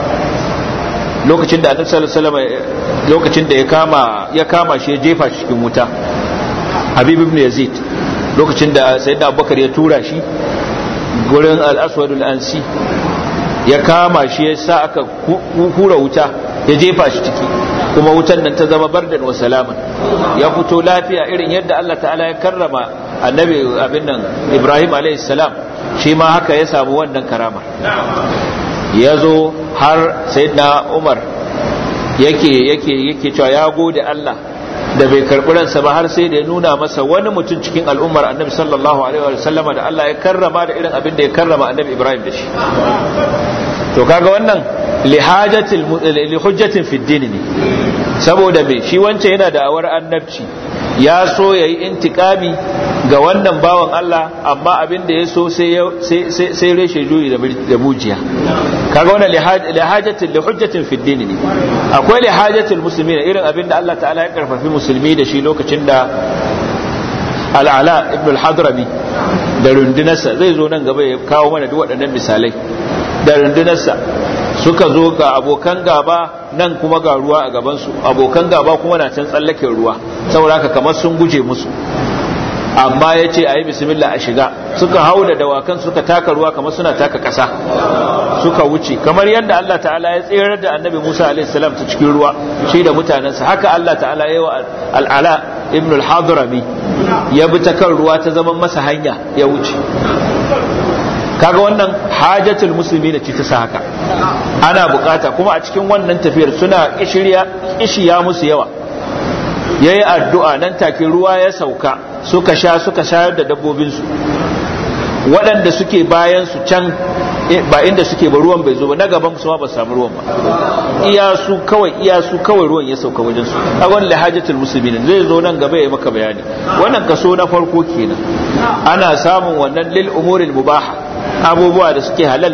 lokacin da annabi sallallahu alaihi wasallam lokacin da ya kama ya kama shi ya jefa shi cikin wuta habib ibn yazid lokacin da sayyidina abubakar ya tura shi gurin al-aswadul ansi ya kama shi ya sa aka hura wuta ya jefa shi ciki kuma wutan nan ta zama bardan wa salaman ya fito lafiya irin yadda Allah ta'ala ya karrama annabi abin nan Ibrahim alayhi salam shi ma haka ya samu wannan karama ya zo har sayyidina Umar yake yake yake cewa ya gode Allah da bai karɓi ransa ba har sai da ya nuna masa wani mutum cikin al'ummar annabi sallallahu alaihi wa sallama da Allah ya karrama da irin abin da ya karrama annabi Ibrahim da shi to kaga wannan li hajatil li hujjatin fi din ne saboda me shi wancan yana da awar annabci ya so ya yi intikami ga wannan bawan Allah amma abin da ya so sai reshe juyi da mujiya kaga wannan lihajatin lihujjatin fi dini ne akwai lihajatin musulmi irin abin da Allah ta'ala ya karfafi musulmi da shi lokacin da al'ala ibn al-hadrami da rundunarsa zai zo nan gaba ya kawo mana duk waɗannan misalai da rundunarsa suka zo ga abokan gaba nan kuma ga ruwa a gabansu abokan gaba kuma na can tsallaken ruwa saboda haka kamar sun guje musu amma ya ce a yi bismillah a shiga suka hau da dawakan suka taka ruwa kamar suna taka ƙasa suka wuce kamar yadda Allah ta'ala ya tserar da annabi Musa a.s. ta cikin ruwa shi da mutanensa haka Allah ta'ala ya yi wa al'ala ibn al-hadrami ya bi ta kan ruwa ta zama masa hanya ya wuce kaga wannan hajatul musulmi da ce ta sa haka ana bukata kuma a cikin wannan tafiyar suna kishiya musu yawa yayi addu'a nan take ruwa ya sauka suka sha suka shayar da dabbobinsu waɗanda suke bayan su can ba inda suke ba ruwan bai zo ba na gaban su ma ba samu ruwan ba iya su kawai iya su kawai ruwan ya sauka wajen su a wannan lahajatul muslimin zai zo nan gaba ya maka bayani wannan kaso na farko kenan ana samun wannan lil umuril mubaha abubuwa da suke halal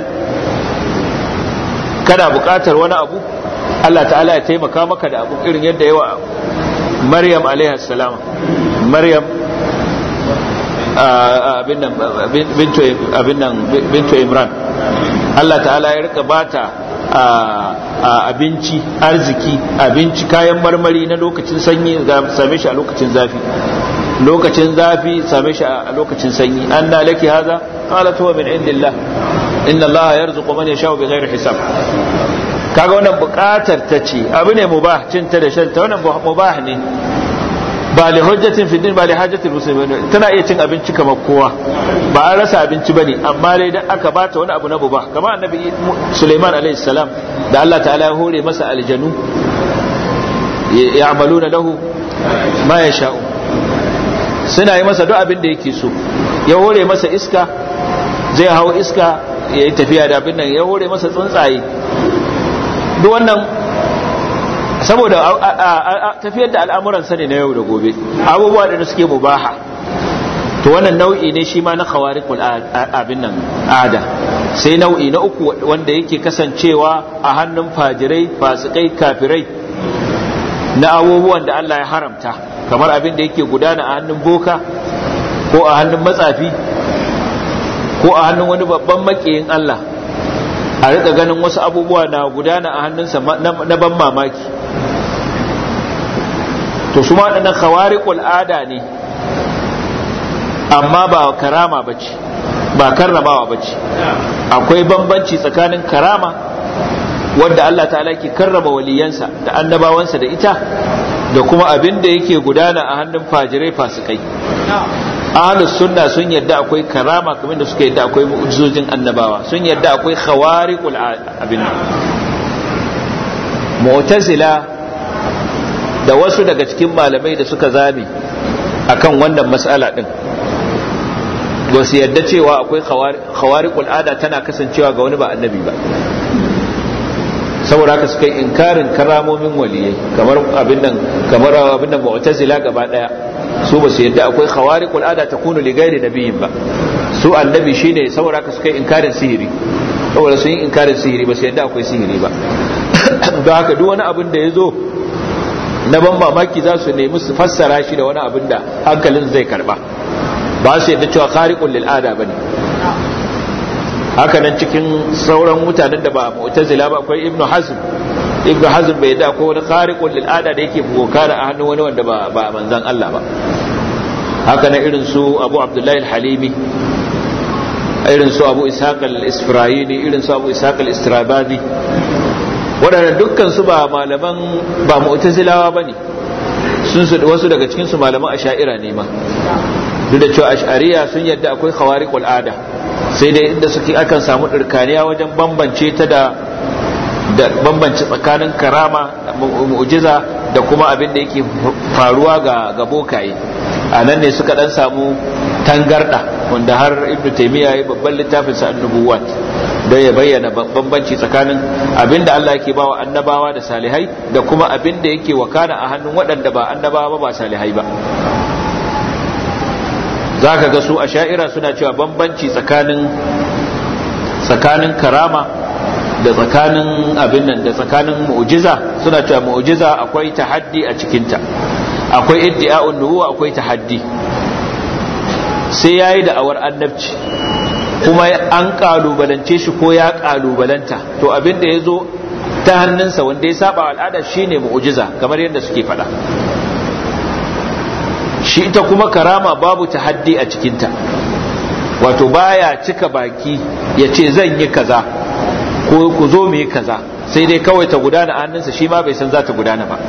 kana buƙatar wani abu Allah ta'ala ya taimaka maka da abu irin yadda yawa Maryam alaiha salama Maryam abin nan bintu Imran Allah ta'ala ya rika bata abinci arziki abinci kayan marmari na lokacin sanyi same shi a lokacin zafi lokacin zafi same shi a lokacin sanyi an na laki haza qalat huwa min indillah inna Allah yarzuqu man yasha'u bighairi hisab kaga wannan bukatar ta ce abu ne mubah cin ta da shan ta wannan mubah ne ba li hujjatin fi din ba li hajjatin muslimin tana iya cin abinci kamar kowa ba an rasa abinci bane amma dai dan aka bata wani abu na mubah kamar annabi Sulaiman alaihi salam da Allah ta'ala ya hore masa aljanu ya'maluna lahu ma yasha'u suna yi masa duk abin da yake so ya hore masa iska zai hau iska ya yi tafiya da abin nan ya hore masa tsuntsaye duk wannan saboda tafiyar da al'amuran sani na yau da gobe abubuwa da suke mubaha to wannan nau'i ne shi ma na khawariqul abin nan ada sai nau'i na uku wanda yake kasancewa a hannun fajirai fasikai kafirai na abubuwan da Allah ya haramta kamar abin da yake gudana a hannun boka ko a hannun matsafi ko a hannun wani babban makiyin Allah a rika ganin wasu abubuwa na gudana a hannunsa na ban mamaki to su ma waɗannan khawariqul ada ne amma ba karama bace ba karramawa bace akwai bambanci tsakanin karama wanda Allah ta'ala ke karrama waliyansa da annabawansa da ita da kuma abin da yake gudana a hannun fajirai fasikai ahlus sunna sun yadda akwai karama kamar da suka yadda akwai mu'jizojin annabawa sun yadda akwai khawariqul abin mu'tazila da wasu daga cikin malamai da suka zame akan wannan mas'ala din ba su yadda cewa akwai khawariqul ada tana kasancewa ga wani ba annabi ba saboda haka suka yi inkarin karamomin waliyai kamar abin nan kamar abin nan mu'tazila gaba daya su ba su yadda akwai khawariqul ada takunu li ghairi nabiyyin ba su annabi shine saboda haka suka yi inkarin sihiri saboda sun yi inkarin sihiri ba su yadda akwai sihiri ba don haka duk wani abin da ya zo na ban mamaki za su nemi su fassara shi da wani abin da hankalin zai karba ba su yadda cewa khariqul lil ada bane haka nan cikin sauran mutanen da ba mu'tazila ba akwai ibnu hazm ibnu hazm bai da akwai wani khariqul lil ada da yake bukara a hannun wani wanda ba ba manzon Allah ba haka nan irin su Abu Abdullahi al-Halimi irin su Abu Ishaq al-Isfirayini irin su Abu Ishaq al-Istrabadi waɗannan dukkan su ba malaman ba mu'tazilawa bane sun su wasu daga cikin su malaman asha'ira ne ma duk da cewa ash'ariya sun yadda akwai khawariqul ada sai dai inda suke akan samu ɗirkaniya wajen bambance ta da da bambance tsakanin karama mu'jiza da kuma abin da yake faruwa ga ga bokaye a nan ne suka dan samu tangarda wanda har ibnu taymiya ya babban littafin sa annubuwat da ya bayyana bambanci tsakanin abinda Allah yake bawa annabawa da salihai da kuma abinda yake wakana a hannun waɗanda ba annabawa ba ba salihai ba zaka ga su a sha'ira suna cewa bambanci tsakanin tsakanin karama da tsakanin abin nan da tsakanin mu'jiza suna cewa mu'jiza akwai tahaddi a cikinta akwai iddi'a'un nubuwa akwai tahaddi sai yayi da awar annabci kuma an kalubalance shi ko ya kalubalanta to abin da yazo ta hannunsa wanda ya saba al'ada shine mu'jiza kamar yadda suke faɗa shi ita kuma karama babu tahaddi a cikinta wato baya cika baki ya ce zan yi kaza ko ku zo mu yi kaza sai dai kawai ta gudana a hannunsa shi ma bai san za ta gudana ba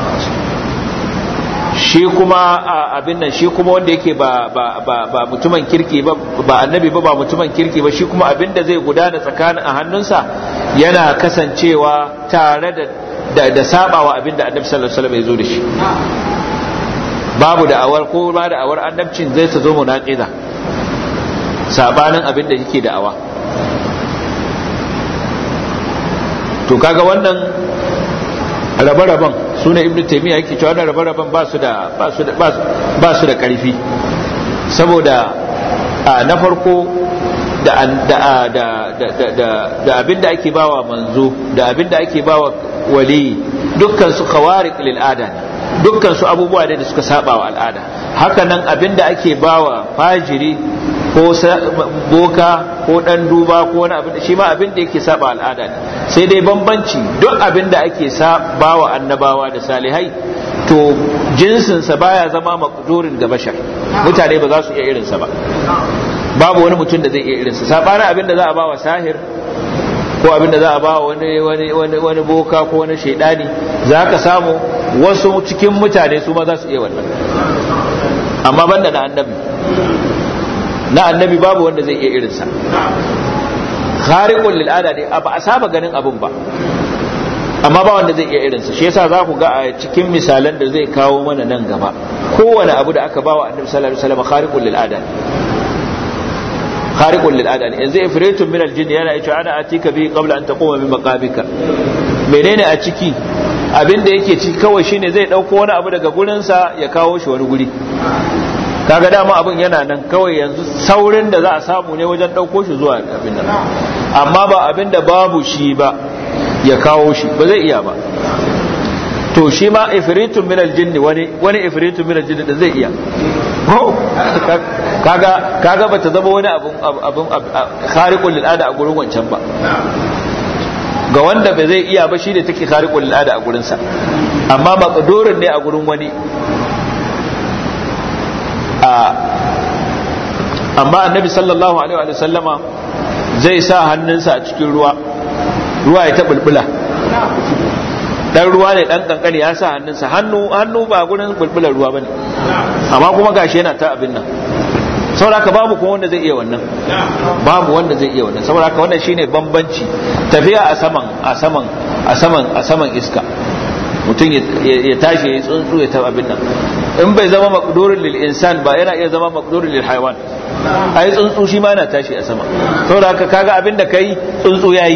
shi kuma abin nan shi kuma wanda yake ba ba ba ba mutumin kirki ba ba annabi ba ba mutumin kirki ba shi kuma abin da zai gudana tsakanin a hannunsa yana kasancewa tare da da, da sabawa abin da annabi sallallahu alaihi wasallam ya zo da shi babu da awar ko ba da awar annabcin zai ta zo munaqiza sabanin abin da yake da'awa to kaga wannan rabe-raben suna ibn taimiyya yake cewa wannan rabe-raben ba su da ba su da karfi saboda na farko da abin da ake bawa manzo da abin da ake bawa wali dukkan su khawarik lil ada ne dukkan su abubuwa ne da suka saba wa al'ada hakanan abin da ake bawa fajiri ko boka ko dan duba ko wani abin shi ma abin da yake saba al'ada ne sai dai bambanci duk abin da ake saba wa annabawa da salihai to jinsinsa baya zama makdurin ga bashar mutane ba za su iya irinsa ba babu wani mutum da zai iya irinsa sabanin abin da za a ba wa sahir ko abin da za a ba wa wani wani wani wani boka ko wani shaidani za ka samu wasu cikin mutane su ma za su iya wannan amma banda na annabi na annabi babu wanda zai iya irinsa khariqul lil ada ne ba a saba ganin abun ba amma ba wanda zai iya irinsa shi yasa za ku ga a cikin misalan da zai kawo mana nan gaba kowane abu da aka bawa annabi sallallahu alaihi wasallam khariqul lil ada khariqul lil ada yanzu ifritun min al jinn yana yace ana atika bi qabla an taquma min maqamika menene a ciki abin da yake ciki kawai shine zai dauko wani abu daga gurinsa ya kawo shi wani guri kaga dama abin yana nan kawai yanzu saurin da za a samu ne wajen ɗauko shi zuwa abin nan amma ba abin da babu shi ba ya kawo shi ba zai iya ba to shi ma ifritun min aljinni wani wani ifritun min aljinni da zai iya kaga kaga bata zama wani abun abun khariqul lil ada a gurin wancan ba ga wanda ba zai iya ba shi da take khariqul lil ada a gurin sa amma maqdurin ne a gurin wani amma annabi sallallahu alaihi wa sallama zai sa hannunsa a cikin ruwa ruwa ya ta bulbula dan ruwa ne dan kankani ya sa hannunsa hannu hannu ba gurin bulbular ruwa bane amma kuma gashi yana ta abin nan saboda babu kuma wanda zai iya wannan babu wanda zai iya wannan saboda wannan shine bambanci tafiya a saman a saman a saman a saman iska mutum ya tashi ya tsuntsu ya ta abin nan in bai zama makdurin lil insan ba yana iya zama makdurin lil haiwan ai tsuntsu shi ma yana tashi a sama saboda haka kaga abin da kai tsuntsu yayi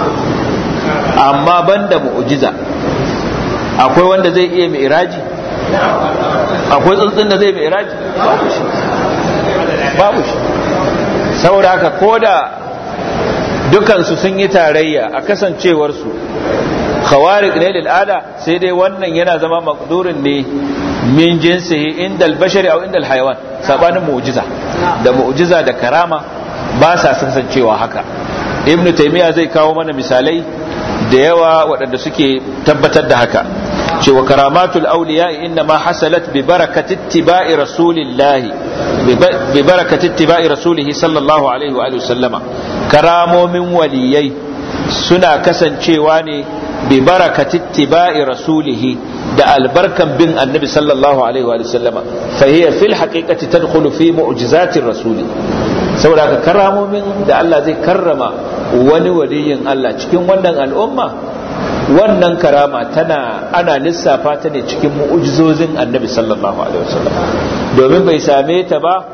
amma banda mu'jiza akwai wanda zai iya mi'raji akwai tsuntsun da zai mi'raji babu shi babu shi saboda haka koda dukansu sun yi tarayya a kasancewarsu khawarik ne lil'ada sai dai wannan yana zama makdurin ne min jinsihi inda albashari au inda alhaiwan sabanin mu'jiza da mu'jiza da karama ba sa kasancewa haka ibnu taymiya zai kawo mana misalai da yawa waɗanda suke tabbatar da haka cewa karamatul awliya inna ma hasalat bi barakati ittiba'i rasulillah bi barakati ittiba'i rasulihi sallallahu alaihi wa alihi sallama karamomin waliyai suna kasancewa ne bi barakati ittiba'i rasulihi da albarkan bin annabi sallallahu alaihi wa sallama fa hiya fil haqiqati tadkhulu fi mu'jizatir rasuli saboda ka karamomin da Allah zai karrama wani waliyin Allah cikin wannan al'umma wannan karama tana ana lissafa ta ne cikin mu'ujizozin annabi sallallahu alaihi wasallam domin bai same ta ba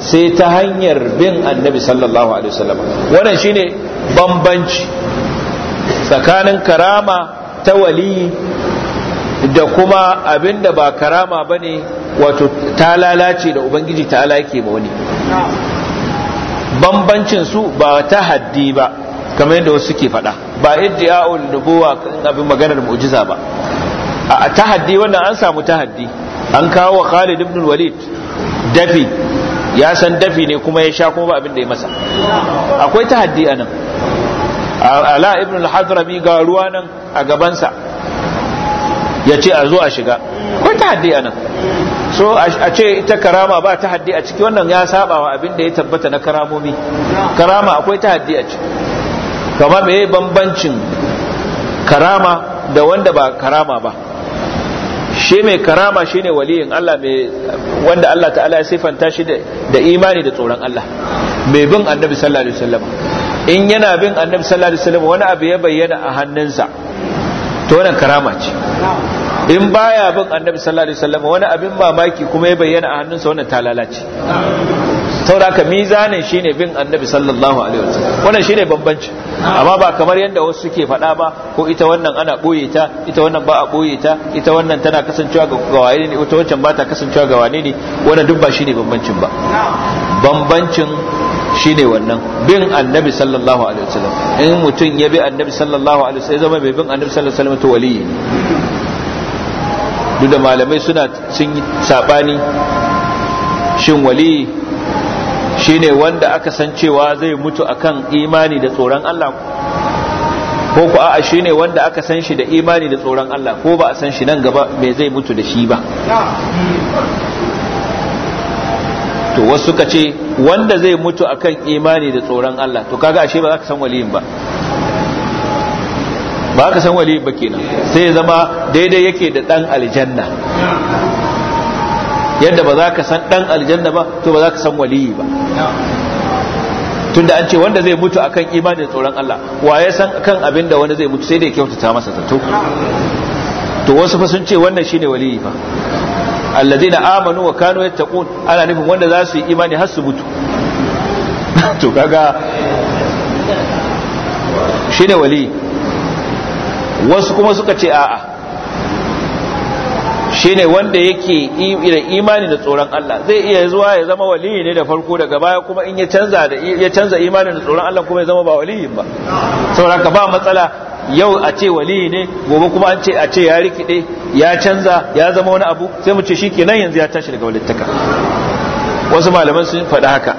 sai ta hanyar bin annabi sallallahu alaihi wasallam wannan shine bambanci tsakanin karama ta wali da kuma abinda ba karama bane wato ta lalace da ubangiji ta yake ma wani bambancin su ba ta haddi ba kamar yadda wasu suke faɗa ba iddia'ul nubuwa abin maganar mu'jiza ba a tahaddi wannan an samu tahaddi an kawo wa Khalid ibn Walid dafi ya san dafi ne kuma ya sha kuma ba abin da ya masa akwai tahaddi anan ala ibn al-hadrami ga ruwa nan a gabansa ya ce a zo a shiga akwai tahaddi anan so a ce ita karama ba tahaddi a ciki wannan ya saba wa abin da ya tabbata na karamomi karama akwai tahaddi a ciki kama me bambancin karama da wanda ba karama ba shi mai karama shine waliyin Allah mai wanda Allah ta'ala ya sifanta shi da imani da tsoron Allah mai bin annabi sallallahu alaihi wasallam in yana bin annabi sallallahu alaihi wasallam wani abu ya bayyana a hannunsa to wannan karama ce in baya bin annabi sallallahu alaihi wasallam wani abin mamaki kuma ya bayyana a hannunsa wannan ta lalace saboda haka mizanin shine bin annabi sallallahu alaihi wasallam wannan shine bambanci amma ba kamar yadda wasu suke faɗa ba ko ita wannan ana ɓoye ta ita wannan ba a ɓoye ta ita wannan tana kasancewa ga wane ne ita wancan ba ta kasancewa ga wane ne wannan duk ba shine bambancin ba bambancin shine wannan bin annabi sallallahu alaihi wasallam in mutum ya bi annabi sallallahu alaihi wasallam zama mai bin annabi sallallahu alaihi wasallam to waliyi duk da malamai suna sun yi sabani shin waliyi shine wanda aka san cewa zai mutu akan imani da tsoron Allah ko ku a'a shine wanda aka san shi da imani da tsoron Allah ko ba a san shi nan gaba me zai mutu da shi ba to wasu suka ce wanda zai mutu akan imani da tsoron Allah to kaga ashe ba za ka san waliyin ba ba ka san waliyin ba kenan sai ya zama daidai yake da dan aljanna yadda ba za ka san dan aljanna ba to ba za ka san waliyi ba tunda an ce wanda zai mutu akan imanin tsoron Allah wa ya san kan abin da wani zai mutu sai da ya kyautata masa zato to wasu fa sun ce wannan shine waliyi fa alladina amanu wa kanu yattaqun ana nufin wanda za su yi imani har su mutu to kaga shine waliyi wasu kuma suka ce a'a shine wanda yake da imani da tsoron Allah zai iya zuwa ya zama waliyi ne da farko daga baya kuma in ya canza da ya canza imanin da tsoron Allah kuma ya zama ba waliyin ba saboda ba matsala yau a ce waliyi ne gobe kuma an ce a ce ya rikide ya canza ya zama wani abu sai mu ce shikenan yanzu ya tashi daga walittaka wasu malaman sun faɗi haka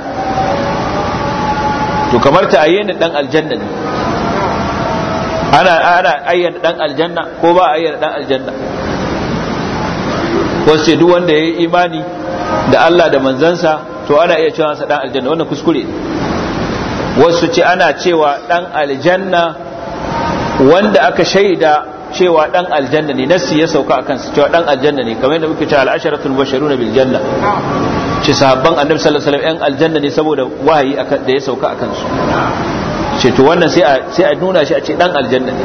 to kamar ta ayyana dan aljanna ne ana ana ayyana dan aljanna ko ba ayyana dan aljanna wasu ce duk wanda ya yi imani da Allah da manzansa to ana iya cewa sa dan aljanna wannan kuskure ne wasu ce ana cewa dan aljanna wanda aka shaida cewa dan aljanna ne nasi ya sauka akan su cewa dan aljanna ne kamar yadda muke cewa al-asharatul basharuna bil janna ce sahabban annabi sallallahu alaihi wasallam yan aljanna ne saboda wahayi da ya sauka akan su ce to wannan sai a sai a nuna shi a ce dan aljanna ne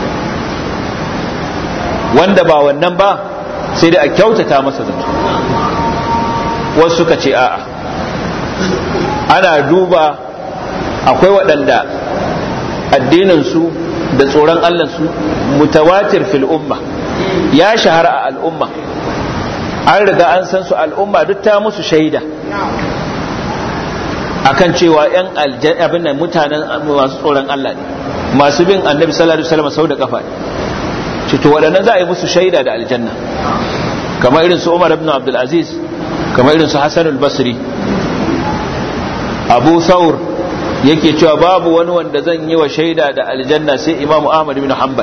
wanda ba wannan ba sai da a kyautata masa zato wasu suka ce a'a ana duba akwai waɗanda addininsu da tsoron allansu mutawatir fil umma ya shahara a al'umma an riga an san su al'umma duk ta musu shaida akan cewa yan abin nan mutanen masu tsoron Allah ne masu bin annabi sallallahu alaihi wasallam sau da kafa ne to waɗannan za a yi musu shaida da aljanna kamar irin su Umar ibn Abdul Aziz kamar irin su Hassan al-Basri Abu Thawr yake cewa babu wani wanda zan yi wa shaida da aljanna sai Imam Ahmad ibn Hanbal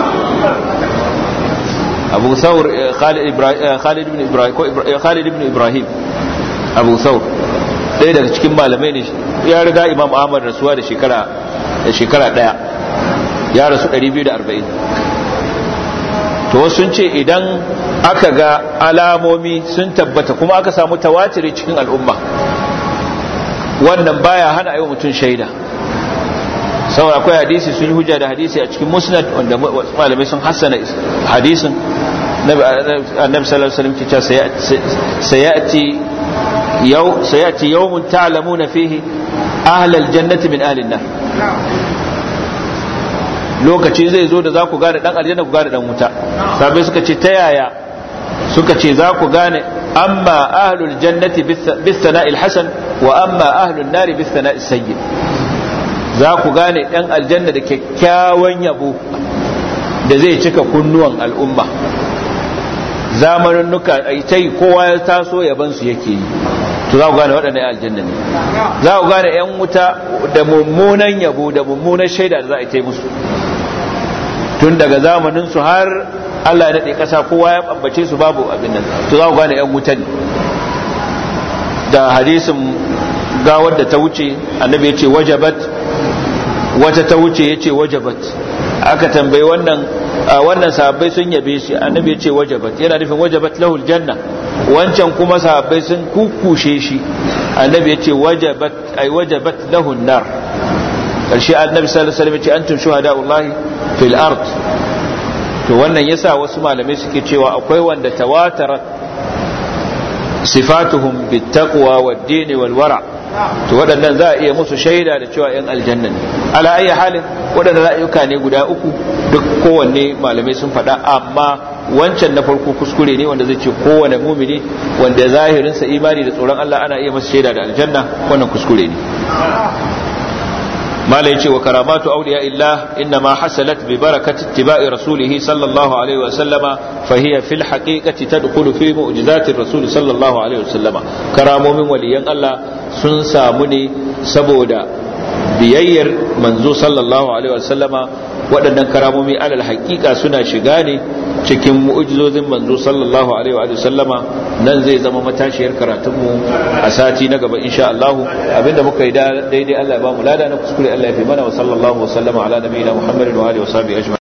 Abu Thawr Khalid Ibrahim Khalid ibn Ibrahim ko Khalid ibn Ibrahim Abu Thawr ɗaya daga cikin malamai ne ya riga Imam Ahmad rasuwa da shekara da shekara ɗaya ya rasu 240 to sun ce idan aka ga alamomi sun tabbata kuma aka samu tawatiri cikin al'umma wannan baya hana ayi mutum shaida saboda akwai hadisi sun yi hujja da hadisi a cikin musnad wanda malamai sun hassana hadisin annabi sallallahu alaihi wasallam cewa sayati yau sayati yawmun ta'lamuna fihi ahlal jannati min ahlin nar lokaci zai zo da za ku gane dan aljanna ku gane dan wuta sabai suka ce ta yaya suka ce za ku gane amma ahlul jannati bis sana'il hasan wa amma ahlun nari bis sana'is sayyi za ku gane dan aljanna da kyakkyawan yabo da zai cika kunnuwan al'umma zamanin nuka ta yi kowa ya taso yabansu yake yi to za ku gane waɗannan aljanna ne za ku gane 'yan wuta da mummunan yabo da mummunan shaida da za a yi musu tun daga zamanin su har Allah ya daɗe ƙasa kowa ya ɓambace su babu abin nan to za ku gane 'yan wuta ne da hadisin gawar da ta wuce annabi ya ce wajabat wata ta wuce ya ce wajabat aka tambayi wannan wannan sahabbai sun yabe shi annabi ya ce wajabat yana nufin wajabat lahul janna wancan kuma sahabbai sun kukushe shi annabi ya ce wajabat ay wajabat lahun nar karshe annabi sallallahu alaihi wasallam ya ce antum shuhada'ullahi fil ard to wannan yasa wasu malamai suke cewa akwai wanda tawatarat sifatuhum bittaqwa wad-din wal wara' to waɗannan za a iya musu shaida da cewa ‘yan aljanna ne ala ayi halin waɗanda ra'ayuka ne guda uku duk kowanne malamai sun faɗa amma wancan na farko kuskure ne wanda zai ce kowane mumini wanda zahirinsa imani da tsoron Allah ana iya masa shaida da aljanna wannan kuskure ne malai ce wa karamatu awliya illah inna ma hasalat bi barakati ittiba'i rasulihi sallallahu alaihi wa sallama fa hiya fil haqiqati tadkhulu fi mu'jizati rasul sallallahu alaihi wa sallama karamomin waliyan Allah sun samu ne saboda biyayyar manzo sallallahu alaihi wa sallama waɗannan karamomi alal haƙiƙa suna shiga ne cikin mu'ujizozin manzo sallallahu alaihi wa sallama nan zai zama matashiyar karatunmu a sati na gaba insha Allah abinda muka yi daidai Allah ya ba mu lada na kuskure Allah ya fi mana wa sallallahu wa sallama ala nabiyina Muhammadin wa alihi wa sahbihi ajma'in